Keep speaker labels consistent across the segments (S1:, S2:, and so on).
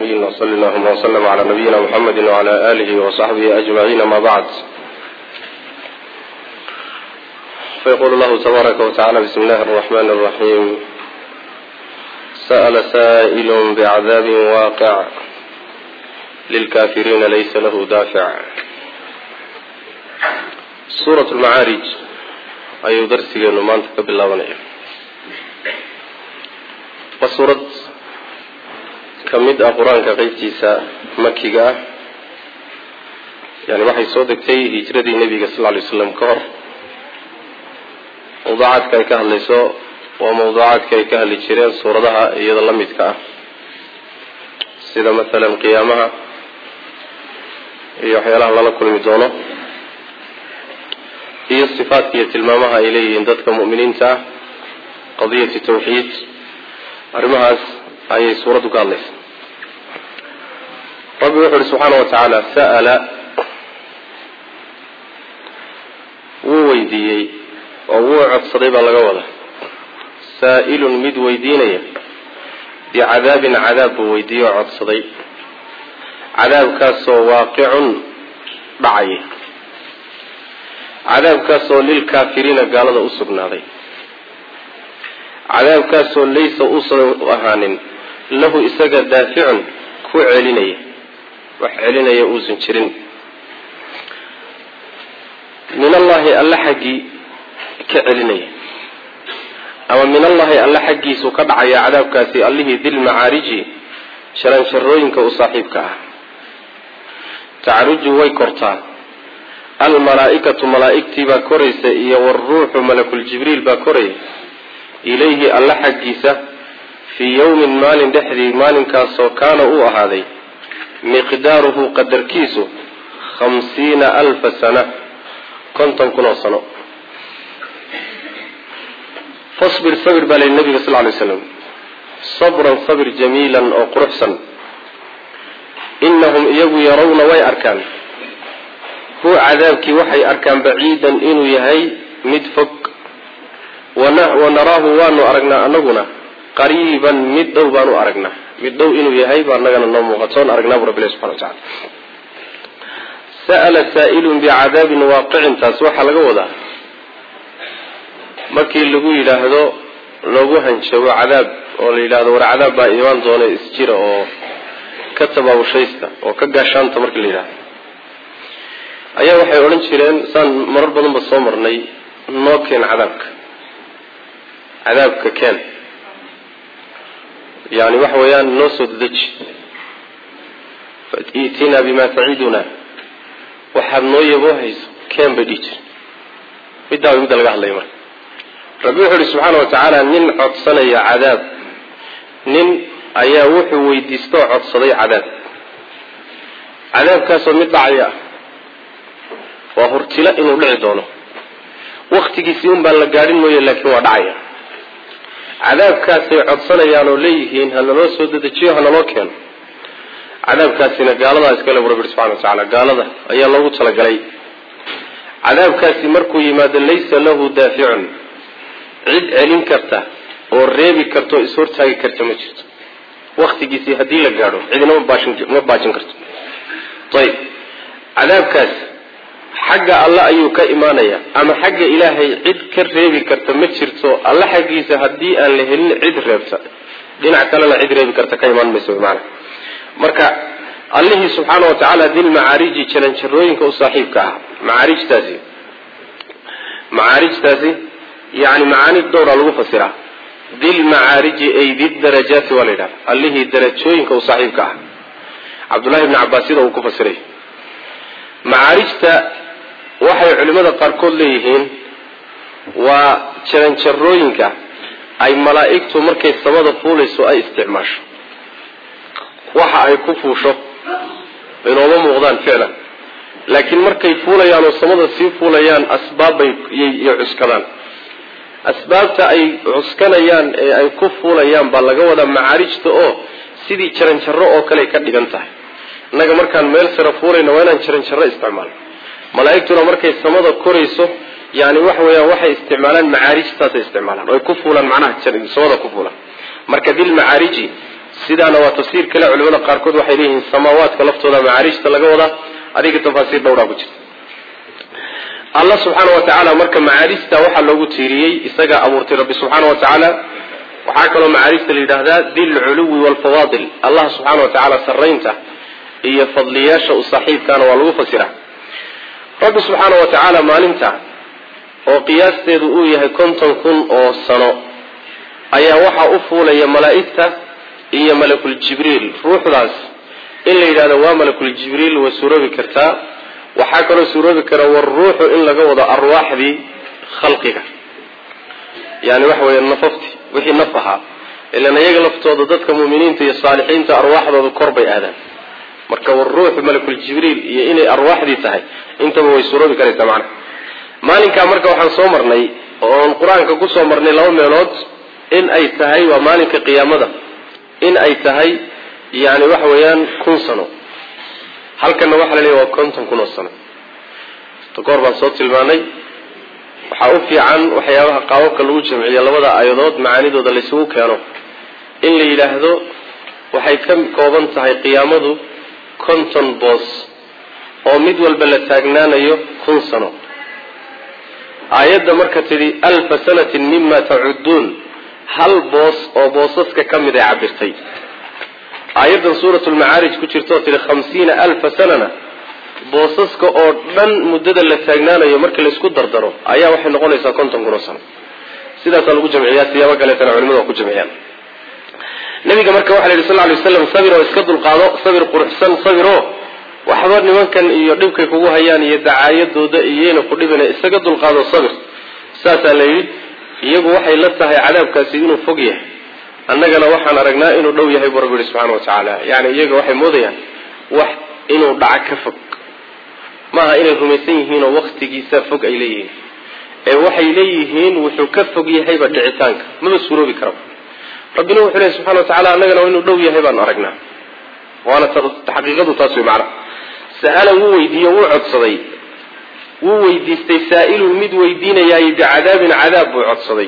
S1: وصل اللهم وسلم على نبينا محمد وعلى آله وصحبه أجمعين ما بعد فيقول الله تبارك وتعالى بسم الله الرحمن الرحيم سأل سائل بعذاب واقع للكافرين ليس له دافع سورة المعارج ayuu darsigeenu maanta ka bilaabanaya waa suurad ka mid ah qur-aanka qeybtiisa makiga ah yani waxay soo degtay hijradii nebiga sal ly slam ka hor mawduucaadka ay ka hadlayso waa mawduucaadka ay ka hadli jireen suuradaha iyada la midka ah sida mathalan qiyaamaha iyo waxyaalaha lala kulmi doono iyo sifaadka iyo tilmaamaha ay leeyihiin dadka mu'miniinta ah qadiyati tawxiid arrimahaas ayay suuraddu ka hadlaysa rabbi wuxu uhi subxaana wa tacaala sa'ala wuu weydiiyey oo wuu codsaday baa laga wadaa saa'ilun mid weydiinaya bicadaabin cadaab buu weydiiyey oo codsaday cadaabkaasoo waaqicun dhacaya cadaabkaasoo lilkaafiriina gaalada u sugnaaday cadaabkaasoo laysa uusan ahaanin lahu isaga daaficun ku celinaya wax celinaya uusan jirin min allahi alla xaggii ka celinaya ama min allahi alla xaggiisuu ka dhacaya cadaabkaasi allihii dilmacaariji sharanjarooyinka u saaxiibka ah tacruju way kortaa almalaa-ikatu malaa-igtii baa koraysa iyo waruuxu malakuljibriil baa koraya ilayhi alla xaggiisa fii yowmin maalin dhexdii maalinkaasoo kaana uu ahaaday miqdaaruhu qadarkiisu khamsiina alfa sana konton kun oo sano fasbir sabir baa layihi nabiga sal lay slam sabran sabir jamiilan oo quruxsan inahum iyagu yarawna way arkaan hu cadaabkii waxay arkaan baciidan inuu yahay mid fog wanaraahu waanu aragnaa anaguna qariiban mid dhow baanu aragnaa mid dhow inuu yahay baa anagana noo muuqatoon aragnaa bu rabbi ilahi subxana watacala sa'ala saa'ilun bicadaabin waaqicin taas waxaa laga wadaa markii lagu yidhaahdo loogu hanjabo cadaab oo la yidhahdo war cadaab baa imaan doona isjira oo ka tabaabushaysta oo ka gaashaanta markii la yidhahdo ayaa waxay odhan jireen saan marar badan ba soo marnay noo keen cadaabka cadaabka keen yani waxa weeyaan noo soo dedeji itinaa bima taciduna waxaad noo yaboo hayso keen bay dhihi jire middaa way midda laga hadlaya marka rabbi wuxuu uhi subxaana wa tacaala nin codsanaya cadaab nin ayaa wuxuu weydiistoo codsaday cadaab cadaabkaasoo mid dhacaya ah waa hortilo inuu dhici doono waktigiisii un baan la gaadhin mooye laakiin waa dhacaya cadaabkaasay codsanayaan oo leeyihiin ha naloo soo dedejiyo ha naloo keeno cadaabkaasina gaaladaa iskale bu rabbi subxana wa tacaala gaalada ayaa loogu talagalay cadaabkaasi markuu yimaado laysa lahu daaficun cid celin karta oo reebi karta oo ishortaagi karta ma jirto waktigiisii haddii la gaadho cidina ma baajin karto ayib cadaabkaas xagga alle ayuu ka imaanaya ama xagga ilaahay cid ka reebi karta ma jirto alle xaggiisa haddii aan la helin cid reebta dhinac kalena cid reebi karta ka imaan mayso maana marka allihii subxaana wa tacaala dilmacaariji jaranjarooyinka u saaxiibka ah macaarijtaasi macaarijtaasi yani macaani dhowra lagu fasiraa dilmacaariji ay didarajaati waa la yidhahda allihii darajooyinka u saaxiibka ah cabdullahi bni cabaas sida uu ku fasiray macaarijta waxay culimmada qaarkood leeyihiin waa jaranjarooyinka ay malaa'igtu markay samada fuulayso ay isticmaasho waxa ay ku fuusho inooma muuqdaan ficlan laakiin markay fuulayaan oo samada sii fuulayaan asbaabbay iyo cuskadaan asbaabta ay cuskanayaan ee ay ku fuulayaan baa laga wadaa macaarijta oo sidii jaranjaro oo kale ka dhigan tahay innaga markaan meel sare fuulayna waa inaan jaranjaro isticmaalno malaa'igtuna markay samada korayso yani waxa weeyaan waxay isticmaalaan macaarijtaasay isticmaalaan oo ay ku fuulaan macnaha samada ku fuulaan marka dilmacaariji sidaana waa tafsiir kale culimada qaarkood waxay leeyihiin samaawaadka laftooda macaariijta laga wadaa adiga tafaasiir dhowraa ku jirta allah subxaana wa tacaala marka macaariijta waxaa loogu tiiriyey isagaa abuurtay rabbi subxaana wa tacaala waxaa kaloo macaariijta la yidhaahdaa dilculuwi waalfawaadil allah subxaana wa tacaala sarraynta iyo fadliyaasha u saaxiibkaana waa lagu fasiraa rabbi subxaana wa tacaala maalinta oo qiyaasteedu uu yahay konton kun oo sano ayaa waxaa u fuulaya malaa'igta iyo malakul jibriil ruuxdaas in la yidhahdo waa malakul jibriil way suuroobi kartaa waxaa kaloo suuroobi kara war ruuxu in laga wado arwaaxdii khalqiga yani waxa weeye nafafti wixii naf ahaa ilan iyaga laftooda dadka muuminiinta iyo saalixiinta arwaaxdooda kor bay aadaan marka war ruuxu malakul jibriil iyo inay arwaaxdii tahay intaba way suuroobi karaysaa macna maalinkaa marka waxaan soo marnay oon qur-aanka kusoo marnay laba meelood in ay tahay waa maalinka qiyaamada in ay tahay yani waxa weeyaan kun sano halkanna waxaa la leeya waa konton kun oo sano takoor baan soo tilmaanay waxaa u fiican waxyaabaha qaababka lagu jamciyo labada aayadood macaanidooda laysugu keeno in la yidhaahdo waxay ka kooban tahay qiyaamadu konton boos oo mid walba la taagnaanayo kun sano aayadda marka tidhi alfa sanatin mima tacudduun hal boos oo boosaska ka mid ay cabirtay aayaddan suurat lmacaarij ku jirta oo tidhi khamsiina alfa sanana boosaska oo dhan muddada la taagnaanayo markii laysku dardaro ayaa waxay noqonaysaa konton kun oo sano sidaasaa lagu jamciyaa siyaabo kaleetana culimadu waa ku jamciyaan nabiga marka waxa la yidhi sal ly waslam sabir oo iska dulqaado sabir quruxsan sabiro waxba nimankan iyo dhibkay kugu hayaan iyo dacaayadooda iyayna ku dhibina isaga dulqaado sabir saasaa la yidhi iyagu waxay la tahay cadaabkaasi inuu fog yahay annagana waxaan aragnaa inuu dhow yahay buu rabbi yihi subxana wa tacaala yani iyaga waxay moodayaan wax inuu dhaco ka fog maaha inay rumaysan yihiin oo waktigiisa fog ay leeyihiin ee waxay leeyihiin wuxuu ka fog yahayba dhicitaanka maba suuroobi karaba rabbina wuxuu lehy subxana wa tacala annagana inuu dhow yahay baanu aragnaa waana xaqiiqadu taas wey macana sa'ala wuu weydiiye wuu codsaday wuu weydiistay saa'ilun mid weydiinayaay bicadaabin cadaab buu codsaday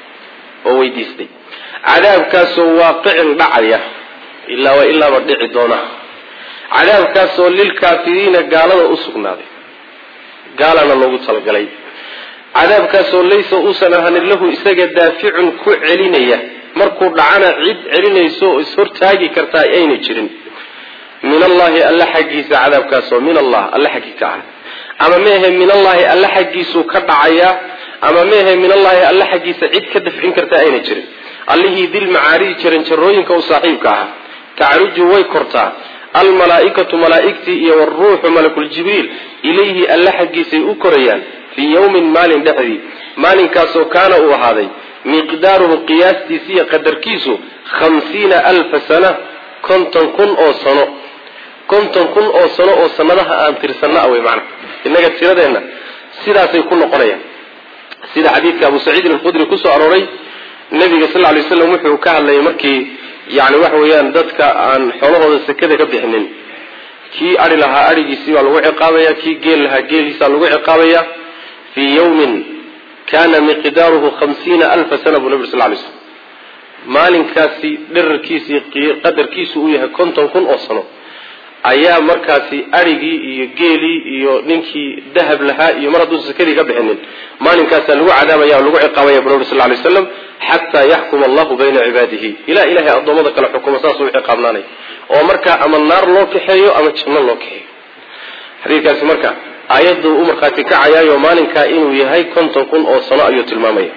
S1: oo weydiistay cadaabkaasoo waaqicin dhacaya ilaa wa ilaaba dhici doona cadaabkaasoo lilkaafiriina gaalada u sugnaaday gaalana loogu talagalay cadaabkaasoo laysa uusan ahanin lahu isaga daaficun ku celinaya markuu dhacana cid celinayso oo ishortaagi kartaa ayna jirin min allahi alla xaggiisa cadaabkaasoo min allah alla xaggii ka ah ama meahe min allahi alla xaggiisuu ka dhacayaa ama meahe min allahi alla xaggiisa cid ka dafcin kartaa ayna jirin allihii dilmacaariji jiran jarooyinka u saaxiibka ah tacruju way kortaa almalaaikatu malaaigtii iyo waruuxu malakuljibriil ilayhi alla xaggiisay u korayaan fii yawmin maalin dhexdii maalinkaasoo kaana uu ahaaday miqdaaruhu qiyaastiisa iyo qadarkiisu khamsiina alfa sana konton kun oo sano konton kun oo sano oo sanadaha aan tirsanna wey macana innaga tiradeenna sidaasay ku noqonayaan sida xadiidka abu saciidin alkhudri kusoo arooray nabiga sal ly slam wuxuu ka hadlayay markii yani waxa weeyaan dadka aan xoolahooda sekada ka bixinin kii ari lahaa arigiisii baa lagu ciqaabaya kii geel lahaa geeliisaa lagu ciqaabaya fii yawmin kana miqdaaruhu hamsiina alfa sana buu nabi sal lay slam maalinkaasi dherarkiisii qadarkiisu uu yahay konton kun oo sano ayaa markaasi arigii iyo geelii iyo ninkii dahab lahaa iyo mar hadduusan sekadii ka bixinin maalinkaasaa lagu cadaabaya o lagu ciqaabaya bu nabi sal lay slam xataa yaxkuma allahu bayna cibaadihi ilaa ilahay addoommada kale xukuma saasuu ciqaabnaanay oo markaa ama naar loo kaxeeyo ama janno loo kaxeeyo xadiidkaasi marka aayaddu u markhaati kacayaayo maalinkaa inuu yahay konton kun oo sano ayuu tilmaamaya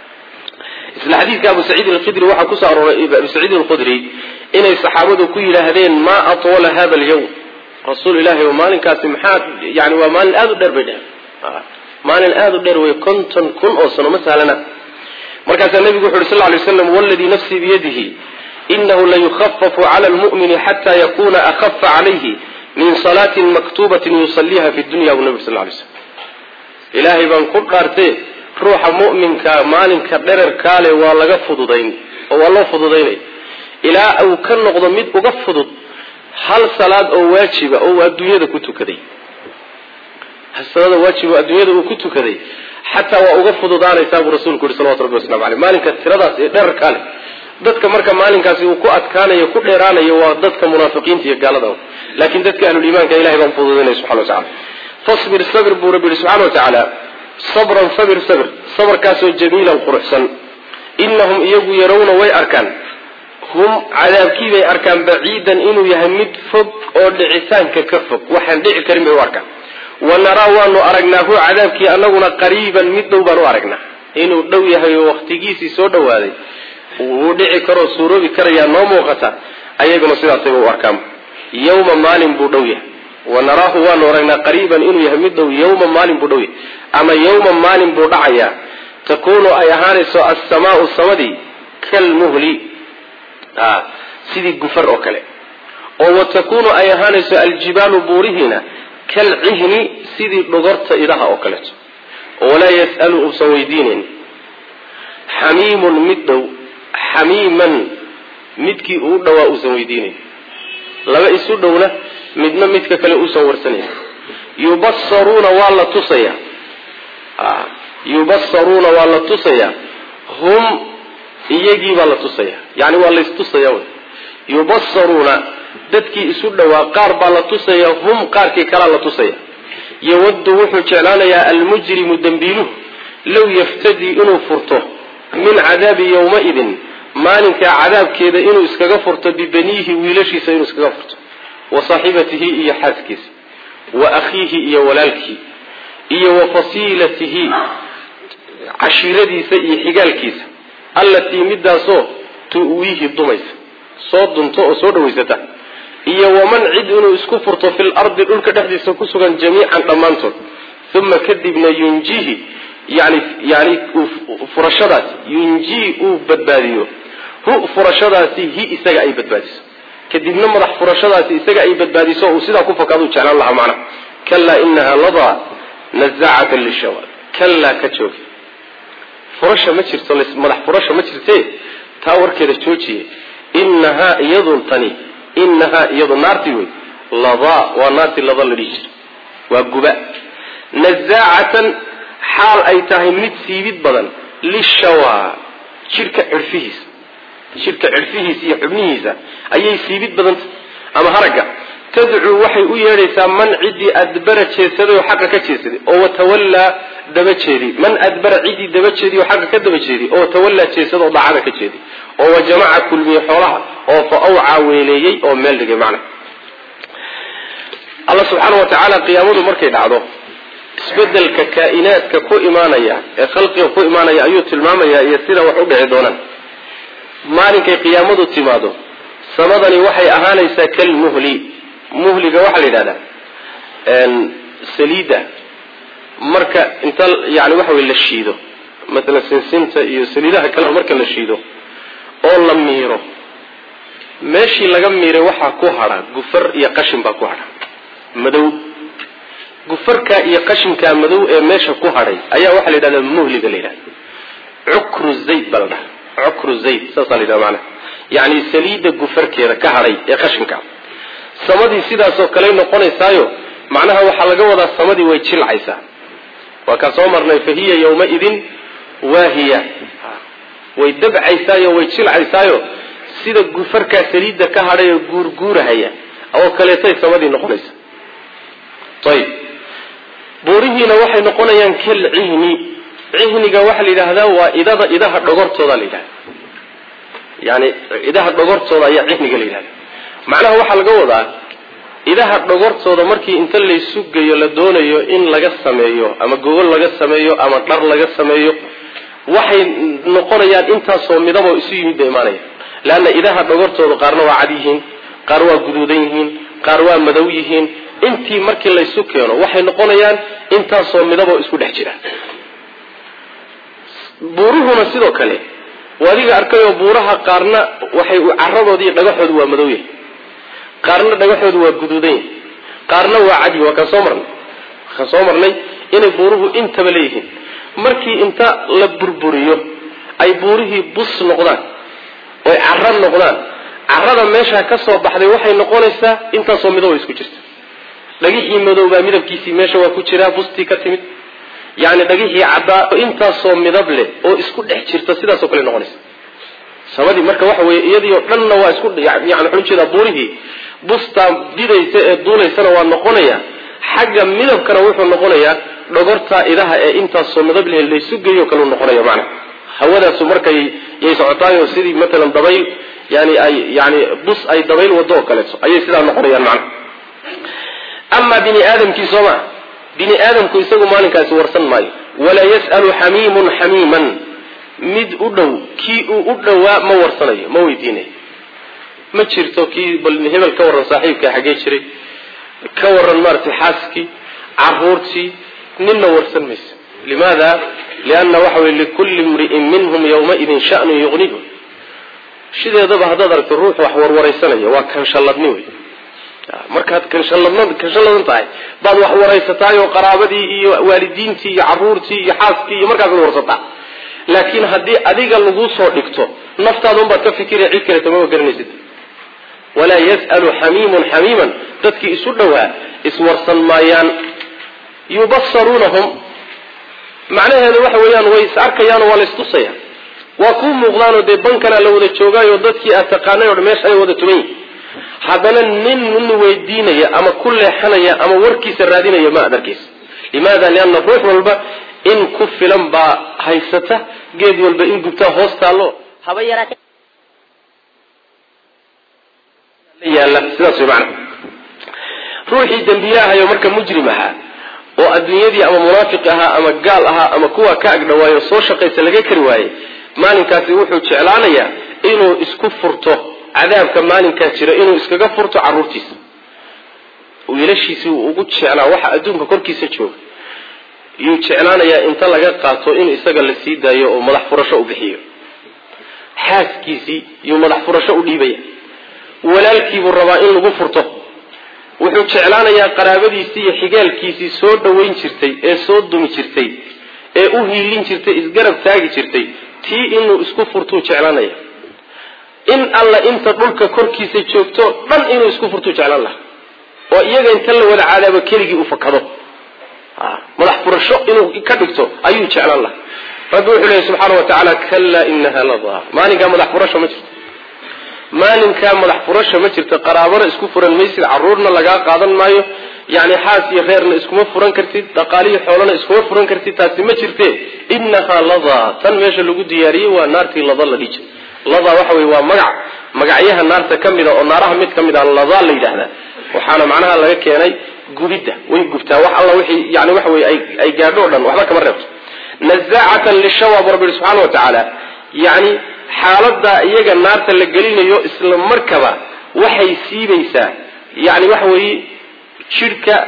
S1: isla xadiidka abu saciidin alkhidri waxaa kusoo arooray abu saciidin alkhudri inay saxaabadu ku yidhaahdeen maa atwala hada alyawm rasuul ilahi o maalinkaasi maxaa yani waa maalin aada u dheer bay dheheen maalin aada u dheer wey konton kun oo sano ma sahlana markaasaa nebigu wuxu uhi sal lay slam waladii nafsii biyadihi inahu layukhafafu cala lmu'mini xata yakuna akhafa calayhi min salaatin maktubatin yusaliiha fi dunya bu nabig sal lay slam ilaahay baan ku dhaartee ruuxa mu'minka maalinka dhererkaale waa laga fududayn oo waa loo fududaynaya ilaa uu ka noqdo mid uga fudud hal salaad oo waajiba oo uu adduunyada ku tukaday hal salaad oo waajib oo adduunyada uu ku tukaday xataa waa uga fududaanaysaa buu rasuulku yihi salawatu rabbi waslamu aleyh maalinka tiradaas ee dherarkaa leh dadka marka maalinkaasi uu ku adkaanayo ku dheeraanayo waa dadka munaafiqiinta iyo gaalada laakiin dadka ahluliimaanka ilahay baan fududaynaya subxana wa tacala fasbir sabir buu rabbi yihi subxana wa tacaala sabran sabir sabir sabarkaasoo jamiilan quruxsan inahum iyagu yarawna way arkaan hum cadaabkiibay arkaan baciidan inuu yahay mid fog oo dhicitaanka ka fog waxaan dhici karin bay u arkaan wa naraa waanu aragnaahu cadaabkii anaguna qariiban mid dhow baan u aragnaa inuu dhow yahay oo waktigiisii soo dhowaaday wuu dhici karoo suuroobi karayaa noo muuqata ayaguna sidaasayba u arkaan yawma maalin buu dhow yahay wa naraahu waanu aragnaa qariiban inuu yahay mid dhow yawma maalin buu dhow yahay ama yawma maalin buu dhacayaa takuunu ay ahaanayso assamaau samadii kalmuhli sidii gufar oo kale oo wa takuunu ay ahaanayso aljibaalu buurihiina kalcihni sidii dhogorta idaha oo kaleeto walaa yas'alu uusan weydiinayn xamiimun mid dhow xamiiman midkii uu dhowaa uusan weydiinayn laba isu dhowna midna midka kale uusan warsanayn yubasaruuna waa la tusaya yubasaruuna waa la tusayaa hum iyagii baa la tusaya yani waa laystusaya wy yubasaruuna dadkii isu dhowaa qaar baa la tusaya hum qaarkii kalaa la tusaya yawaddu wuxuu jeclaanayaa almujrimu dembiiluhu low yaftadii inuu furto min cadaabi yowmaidin maalinkaa cadaabkeeda inuu iskaga furto bibaniihi wiilashiisa inuu iskaga furto wa saaxibatihi iyo xaaskiisa wa akhiihi iyo walaalkii iyo wa fasiilatihi cashiiradiisa iyo xigaalkiisa allatii midaasoo tu'wiihi dumaysa soo dunto oo soo dhawaysata iyo waman cid inuu isku furto fil ardi dhulka dhexdiisa ku sugan jamiican dhammaantood uma kadibna yunjihi yani yani furashadaasi yunjii uu badbaadiyo hu furashadaasi hi isaga ay badbaadiso kadibna madax furashadaasi isaga ay badbaadiso uu sidaa ku fakaaduu jeclaan lahaa macnaha kalaa inaha ladaa nazacatan lishawa kalaa ka joogi furasha ma jirto madax furasha ma jirte taa warkeeda joojiye inahaa iyadun tani inahaa iyadu naartii wey ladaa waa naartii lada la dhihi jira waa guba nazaacatan xaal ay tahay mid siibid badan lishawa jidhka cirfihiisa jidhka cirfihiisa iyo xubnihiisa ayay siibid badanta ama haragga tadcuu waxay u yeedhaysaa man ciddii adbara jeesaday oo xaqa ka jeesaday oo watawallaa daba jeedi man adbara ciddii daba jeediy oo xaqa ka daba jeedi oo watawallaa jeesada oo daacada ka jeedi oo wajamaca kulmiyey xoolaha oo fa awcaa weeleeyey oo meel dhigay macna alla subxaana wa tacaala qiyaamadu markay dhacdo isbedelka kaa'inaadka ku imaanaya ee khalqiga ku imaanaya ayuu tilmaamayaa iyo sida wax u dhici doonaan maalinkay qiyaamadu timaado samadani waxay ahaanaysaa kalmuhli muhliga waxaa la yidhahdaa saliida marka inta yani waxa wey la shiido maalan sinsinta iyo saliidaha kale marka la shiido oo la miiro meeshii laga miiray waxaa ku hadha gufar iyo qashin baa ku hadha madow gufarkaa iyo qashinkaa madow ee meesha ku hadhay ayaa waxaa la yidhahdaa muhliga la yidhahda cukru zayd baa la dhaha cukru zayd saasaa la yidhahda maanaa yacni saliidda gufarkeeda ka hadhay ee qashinka samadii sidaasoo kaley noqonaysaayo macnaha waxaa laga wadaa samadii way jilcaysaa waa kaan soo marnay fa hiya yawmaidin waahiya way dabcaysaayo way jilcaysaayo sida gufarkaa saliidda ka hadhay oo guurguurahaya oo kaleetay samadii noqonaysa ayib buurihiina waxay noqonayaan kal cihni cihniga waxaa la yidhaahdaa waa idada idaha dhogortooda la yidhahda yani idaha dhogortooda ayaa cihniga la yidhahda macnaha waxaa laga wadaa idaha dhogortooda markii inta laysu geeyo la doonayo in laga sameeyo ama gogol laga sameeyo ama dhar laga sameeyo waxay noqonayaan intaasoo midaboo isu yimid bay imaanaya leanna idaha dhogortooda qaarna waa cad yihiin qaar waa guduudan yihiin qaar waa madow yihiin intii markii laysu keeno waxay noqonayaan intaasoo midaboo isku dhex jira buuruhuna sidoo kale adiga arkayoo buuraha qaarna waxay caradoodi iyo dhagaxoodu waa madow yahay qaarna dhagaxoodu waa guduudan yahay qaarna waa cadi waa kaan soo marnay kaan soo marnay inay buuruhu intaba leeyihiin markii inta la burburiyo ay buurihii bus noqdaan oy caro noqdaan carada meeshaa ka soo baxday waxay noqonaysaa intaasoo midabo isku jirta dhagixii madoobaa midabkiisii meesha waa ku jiraa bustii ka timid yani dhagixii caddaa intaasoo midab leh oo isku dhex jirta sidaasoo kale noqonaysa samadii marka waxa weye iyadiio dhanna waa isku yani waxaan ujeedaa buurihii bustaa didaysa ee duulaysana waa noqonaya xagga midabkana wuxuu noqonayaa dhogortaa idaha ee intaasoo midab leh laysu geeyo kalu noqonaya macna hawadaasu markay yay socotaayo sidii matalan dabayl yani ay yani bus ay dabayl wado oo kaleeto ayay sidaa noqonayaan macna amaa bini aadamkii sooma bini aadamku isagu maalinkaasi warsan maayo walaa yas'alu xamiimun xamiiman mid u dhow kii uu u dhowaa ma warsanayo ma weydiinayo ma jirto kii bal hebel ka warran saaxiibka xaggee jiray ka warran maaragtay xaaskii caruurtii ninna warsan mayso limaada lianna waxa weye likulli imri'in minhum yawmaidin sha'nun yuqnihu sideedaba haddaad aragto ruux wax warwaraysanaya waa kanshalladni wey markaad kanshalladn kanshalladan tahay baad wax waraysataay oo qaraabadii iyo waalidiintii iyo caruurtii iyo xaaskii iyo markaasaad warsataa laakiin haddii adiga laguu soo dhigto naftaada unbaad ka fikiraya cid kaleeto mama garanaysid walaa yas'alu xamiimun xamiiman dadkii isu dhowaa iswarsan maayaan yubasaruunahum macnaheedu waxa weeyaan way is arkayaanoo waa la istusaya waa kuu muuqdaanoo dee bankanaa la wada joogaayo dadkii aad taqaanay o dhan meesha ay wada tuman yihin haddana nin nin weydiinaya ama ku leexanaya ama warkiisa raadinaya ma ad arkaysa limaada lianna ruux walba in ku filan baa haysata geed walba in gubtaa hoos taallo haba yaraat yaalla sidaas way macana ruuxii dembiyahayo marka mujrim ahaa oo adduunyadii ama munaafiq ahaa ama gaal ahaa ama kuwa ka agdhawaayo soo shaqaysa laga kari waayey maalinkaasi wuxuu jeclaanayaa inuu isku furto cadaabka maalinkaa jira inuu iskaga furto caruurtiisa wiilashiisii uu ugu jeclaa waxa adduunka korkiisa jooga yuu jeclaanayaa inta laga qaato in isaga la sii daayo oo madax furasho u bixiyo xaaskiisii yuu madax furasho u dhiibaya walaalkiibuu rabaa in lagu furto wuxuu jeclaanayaa qaraabadiisii iyo xigaalkiisii soo dhowayn jirtay ee soo dumi jirtay ee u hiilin jirtay isgarab taagi jirtay tii inuu isku furtuu jeclaanaya in alla inta dhulka korkiisa joogto dhan inuu isku furtuu jeclaan laha oo iyaga inta la wada cadaabo keligii u fakado madax furasho inuu ka dhigto ayuu jeclaan laha rabbi wuxuu leeyahy subxaana wa tacaala kallaa inaha ladaa maalinkaa madax furasho ma jirto maalinkaa madax furasho ma jirto qaraabana isku furan maysid caruurna lagaa qaadan maayo yani xaas iyo reerna iskuma furan kartid dhaqaalihi xoolana iskuma furan kartid taasi ma jirte inahaa ladaa tan meesha lagu diyaariyey waa naartii lada la dhiji ladaa waxa wey waa magac magacyaha naarta ka mida oo naaraha mid ka mid a ladaa la yidhaahdaa waxaana macnaha laga keenay gubidda way gubtaa wax alla wixii yani waxa wey ay gaadho o dhan waxba kama reebto nazaacatan lishawa bu rabbi yihi subxana wa tacaala yani xaalada iyaga naarta la gelinayo isla markaba waxay siibaysaa yani waxa weeye jidhka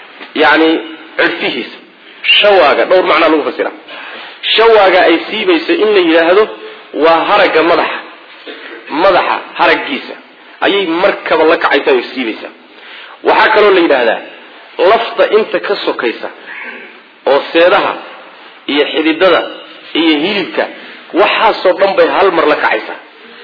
S1: yani cirfihiisa shawaaga dhowr macnaa lagu fasira shawaaga ay siibayso in la yidhaahdo waa haragga madaxa madaxa haraggiisa ayay markaba la kacaysaa way siibaysaa waxaa kaloo la yidhaahdaa lafta inta ka sokaysa oo seedaha iyo xididada iyo hilibka waxaasoo dhan bay hal mar la kacaysaa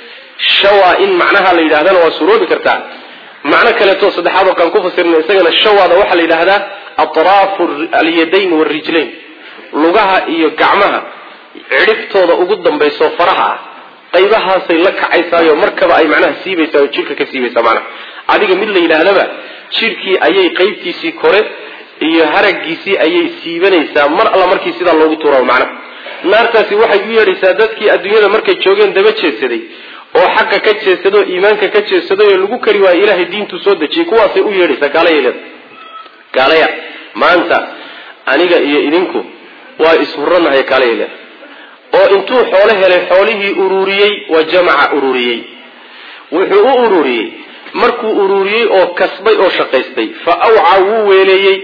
S1: shawaa in macnaha la yidhahdana waa suroobi kartaa macno kaleeto saddexaad oo kaan ku fasirna isagana shawaada waxaa la yidhaahdaa atraafu alyadayn waarijlayn lugaha iyo gacmaha cidhibtooda ugu dambayso faraha ah qaybahaasay la kacaysaayo markaba ay macnaha siibaysaa oo jidhka ka siibaysaa macnaha adiga mid la yidhaahdaba jidhkii ayay qaybtiisii kore iyo haraggiisii ayay siibanaysaa mar alla markii sidaa loogu tuurao macnaha naartaasi waxay u yeedhaysaa dadkii adduunyada markay joogeen daba jeedsaday oo xaqa ka jeedsaday oo iimaanka ka jeedsaday oo lagu kari waayo ilaahay diintuu soo dejiyey kuwaasay u yeedhaysaa gaalayaleeda gaalaya maanta aniga iyo idinku waa ishuranahay gaalayaleeda oo intuu xoolo helay xoolihii ururiyey waa jamaca ururiyey wuxuu u ururiyey markuu ururiyey oo kasbay oo shaqaystay fa awca wuu weeleeyey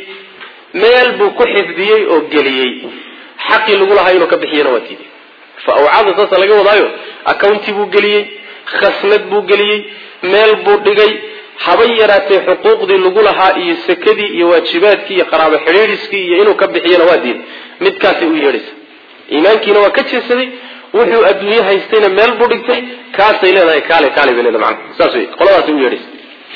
S1: meel buu ku xifdiyey oo geliyey xaqii lagu lahaa inuu ka bixiyana waa tiiday fa awcada saasa laga wadaayo accounti buu geliyey khasnad buu geliyey meel buu dhigay habay yaraatee xuquuqdii lagu lahaa iyo sekadii iyo waajibaadkii iyo qaraabo xidhiidhiskii iyo inuu ka bixiyana waa diiday midkaasay u yeedhaysa iimaankiina waa ka jeedsaday wuxuu adduunye haystayna meel buu dhigtay kaasay leedahay kaale kaale bay leedahay macana saas wey qoladaasay u yeedhaysa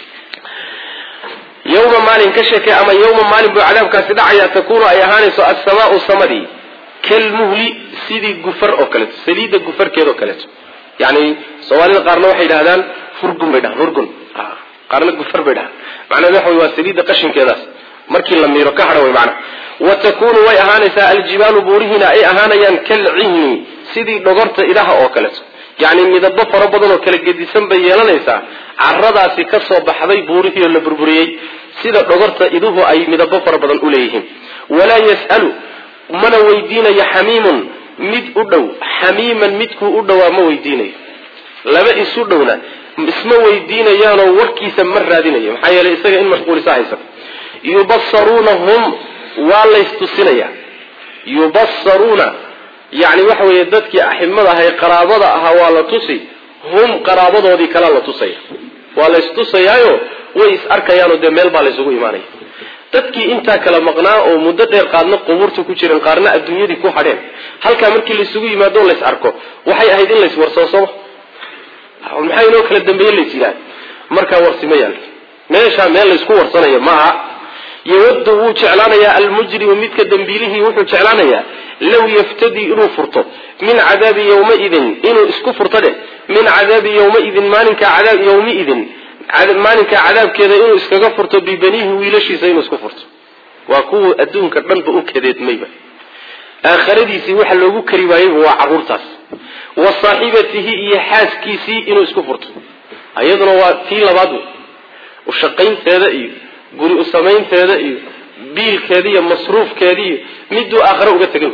S1: yawma maalin ka sheekay ama yawma maalin buu cadaabkaasi dhacaya takuunu ay ahaanayso assamaau samadii kalmuhli sidii gufar oo kaleeto saliidda gufarkeeda oo kaleeto yani soomaalida qaarna waxay yidhahdaan furgun bay dhahaan furgun qaarna gufar bay dhahaan macnaheed waxa wey waa saliidda qashinkeedaas markii la miiro ka hadha way macnaha wa takunu way ahaanaysaa aljibaalu buurihiina ay ahaanayaan kalcihni sidii dhogorta idaha oo kaleeto yacni midabo fara badan oo kala gedisan bay yeelanaysaa caradaasi ka soo baxday buurihii oo la burburiyey sida dhogorta iduhu ay midabo fara badan u leeyihiin walaa yas'alu mana weydiinayo xamiimun mid u dhow xamiiman midkuu u dhowaa ma weydiinayo laba isu dhowna isma weydiinayaanoo warkiisa ma raadinayo maxaa yeelay isaga in mashquulisa haysa yubasaruunahum waa laystusinaya yubasaruuna yani waxa weeye dadkii aximada ahay qaraabada ahaa waa la tusi hum qaraabadoodii kalea la tusaya waa laystusayaayo way is arkayaanoo dee meel baa laysugu imaanaya dadkii intaa kala maqnaa oo muddo dheer qaarna qubuurta ku jiran qaarna adduunyadii ku hadheen halkaa markii laysugu yimaado o lays arko waxay ahayd in lays warsado sooma maxaa inoo kala dambeeye lays yidhaha markaa warsi ma yaal meeshaa meel laysku warsanayo maaha yawadu wuu jeclaanayaa almujrimu midka dambiilihii wuxuu jeclaanayaa low yaftadii inuu furto min cadaabi yawmaidin inuu isku furto dheh min cadaabi yawmaidin maalinka cadaab yawmiidin maalinka cadaabkeeda inuu iskaga furto bibaniihi wiilashiisa inuu isku furto waa kuwa adduunka dhanba u kadeedmayba aakhiradiisii waxa loogu kari waayeyba waa caruurtaas wa saaxibatihi iyo xaaskiisii inuu isku furto iyaduna waa tii labaad wey ushaqaynteeda iyo guri u samaynteeda iyo biilkeeda iyo masruufkeeda iyo miduu aakhare uga tegay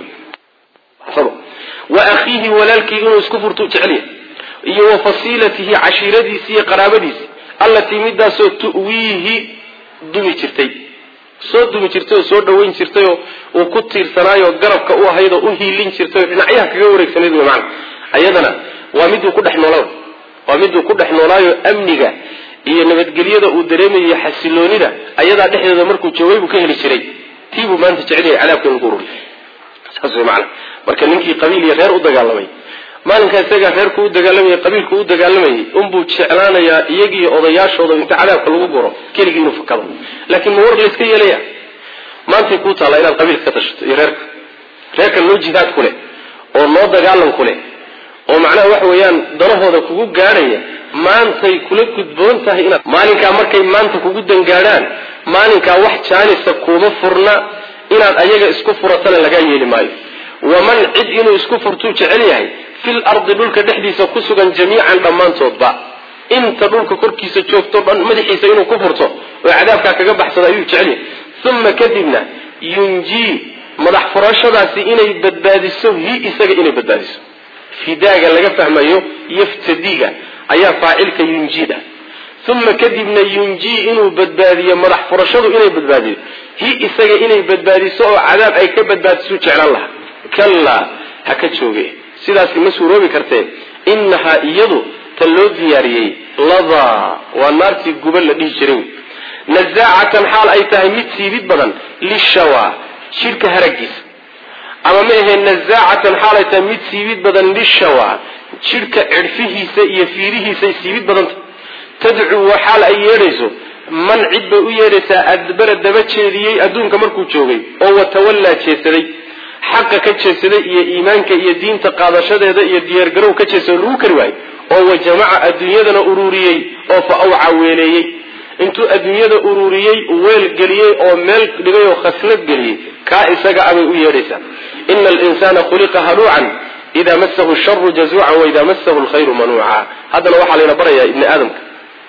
S1: wa akhiihi walaalkii inuu isku furto jecelya iyo wa fasiilatihi cashiiradiisi iyo qaraabadiisi allatii midaasoo tu'wiihi dumi jirtay soo dumi jirtay oo soo dhawayn jirtay oo uu ku tiirsanaayo garabka u ahayd oo u hiilin jirtay oo dhinacyaha kaga wareegsanayd wy maana ayadana waa miduu ku dhex noolaa waa miduu ku dhex noolaayo amniga iyo nabadgelyada uu dareemayo xasiloonida ayadaa dhexdeeda markuu joogay buu ka heli jiray tiibuu maanta jecelyahay cadaabka in lagu ururiy saas way maana marka ninkii qabiil iyo reer u dagaalamay maalinkaa isagaa reerku u dagaalamayay qabiilku u dagaalamayay unbuu jeclaanayaa iyagiiyo odayaashooda inta cadaabka lagu guro keligii inuu fakado laakiin ma war layska yeelaya maantay kuu taallaa inaad qabiilka ka tashato iyo reerka reerkan noo jihaad ku leh oo noo dagaalan ku leh oo macnaha waxa weeyaan danahooda kugu gaadhaya maantay kula gudboon tahay inaad maalinkaa markay maanta kugu dangaadhaan maalinkaa wax jaanisa kuuma furna inaad ayaga isku furatana lagaa yeeli maayo waman cid inuu isku furtuu jecel yahay fil ardi dhulka dhexdiisa ku sugan jamiican dhammaantoodba inta dhulka korkiisa joogto dhan madaxiisa inuu ku furto oo cadaabkaa kaga baxsado ayuu jecel yahay uma kadibna yunjii madax furashadaasi inay badbaadiso hi isaga inay badbaadiso fidaaga laga fahmayo yaftadiga ayaa faacilka yunjiida uma kadibna yunjii inuu badbaadiyo madax furashadu inay badbaadiyo hi isaga inay badbaadiso oo cadaab ay ka badbaadisu jeclaan lahaa kallaa ha ka jooge sidaasi ma suuroobi kartee innahaa iyadu ta loo diyaariyey ladaa waa naartii guba la dhihi jiray nazaacatan xaal ay tahay mid siibid badan lishawa jidhka haragiisa ama ma ahee nazaacatan xaal ay tahay mid siibid badan lishawa jidhka cidhfihiisa iyo fiirihiisay siibid badanta tadcuu waa xaal ay yeedhayso man cid bay u yeedhaysaa adbara daba jeediyey adduunka markuu joogay oo watawallaa jeesaday xaqa ka jeesaday iyo iimaanka iyo diinta qaadashadeeda iyo diyaargarow ka jeesado lagu kari waayo oo wa jamaca adduunyadana ururiyey oo fa awca weeleeyey intuu adduunyada ururiyey weel geliyey oo meel dhigay oo khaslad geliyey kaa isaga abay u yeedhaysaa ina alinsaana khuliqa haluucan idaa masahu sharu jazuucan waidaa masahu lkhayru manuuca haddana waxaa layna barayaa ibni aadamka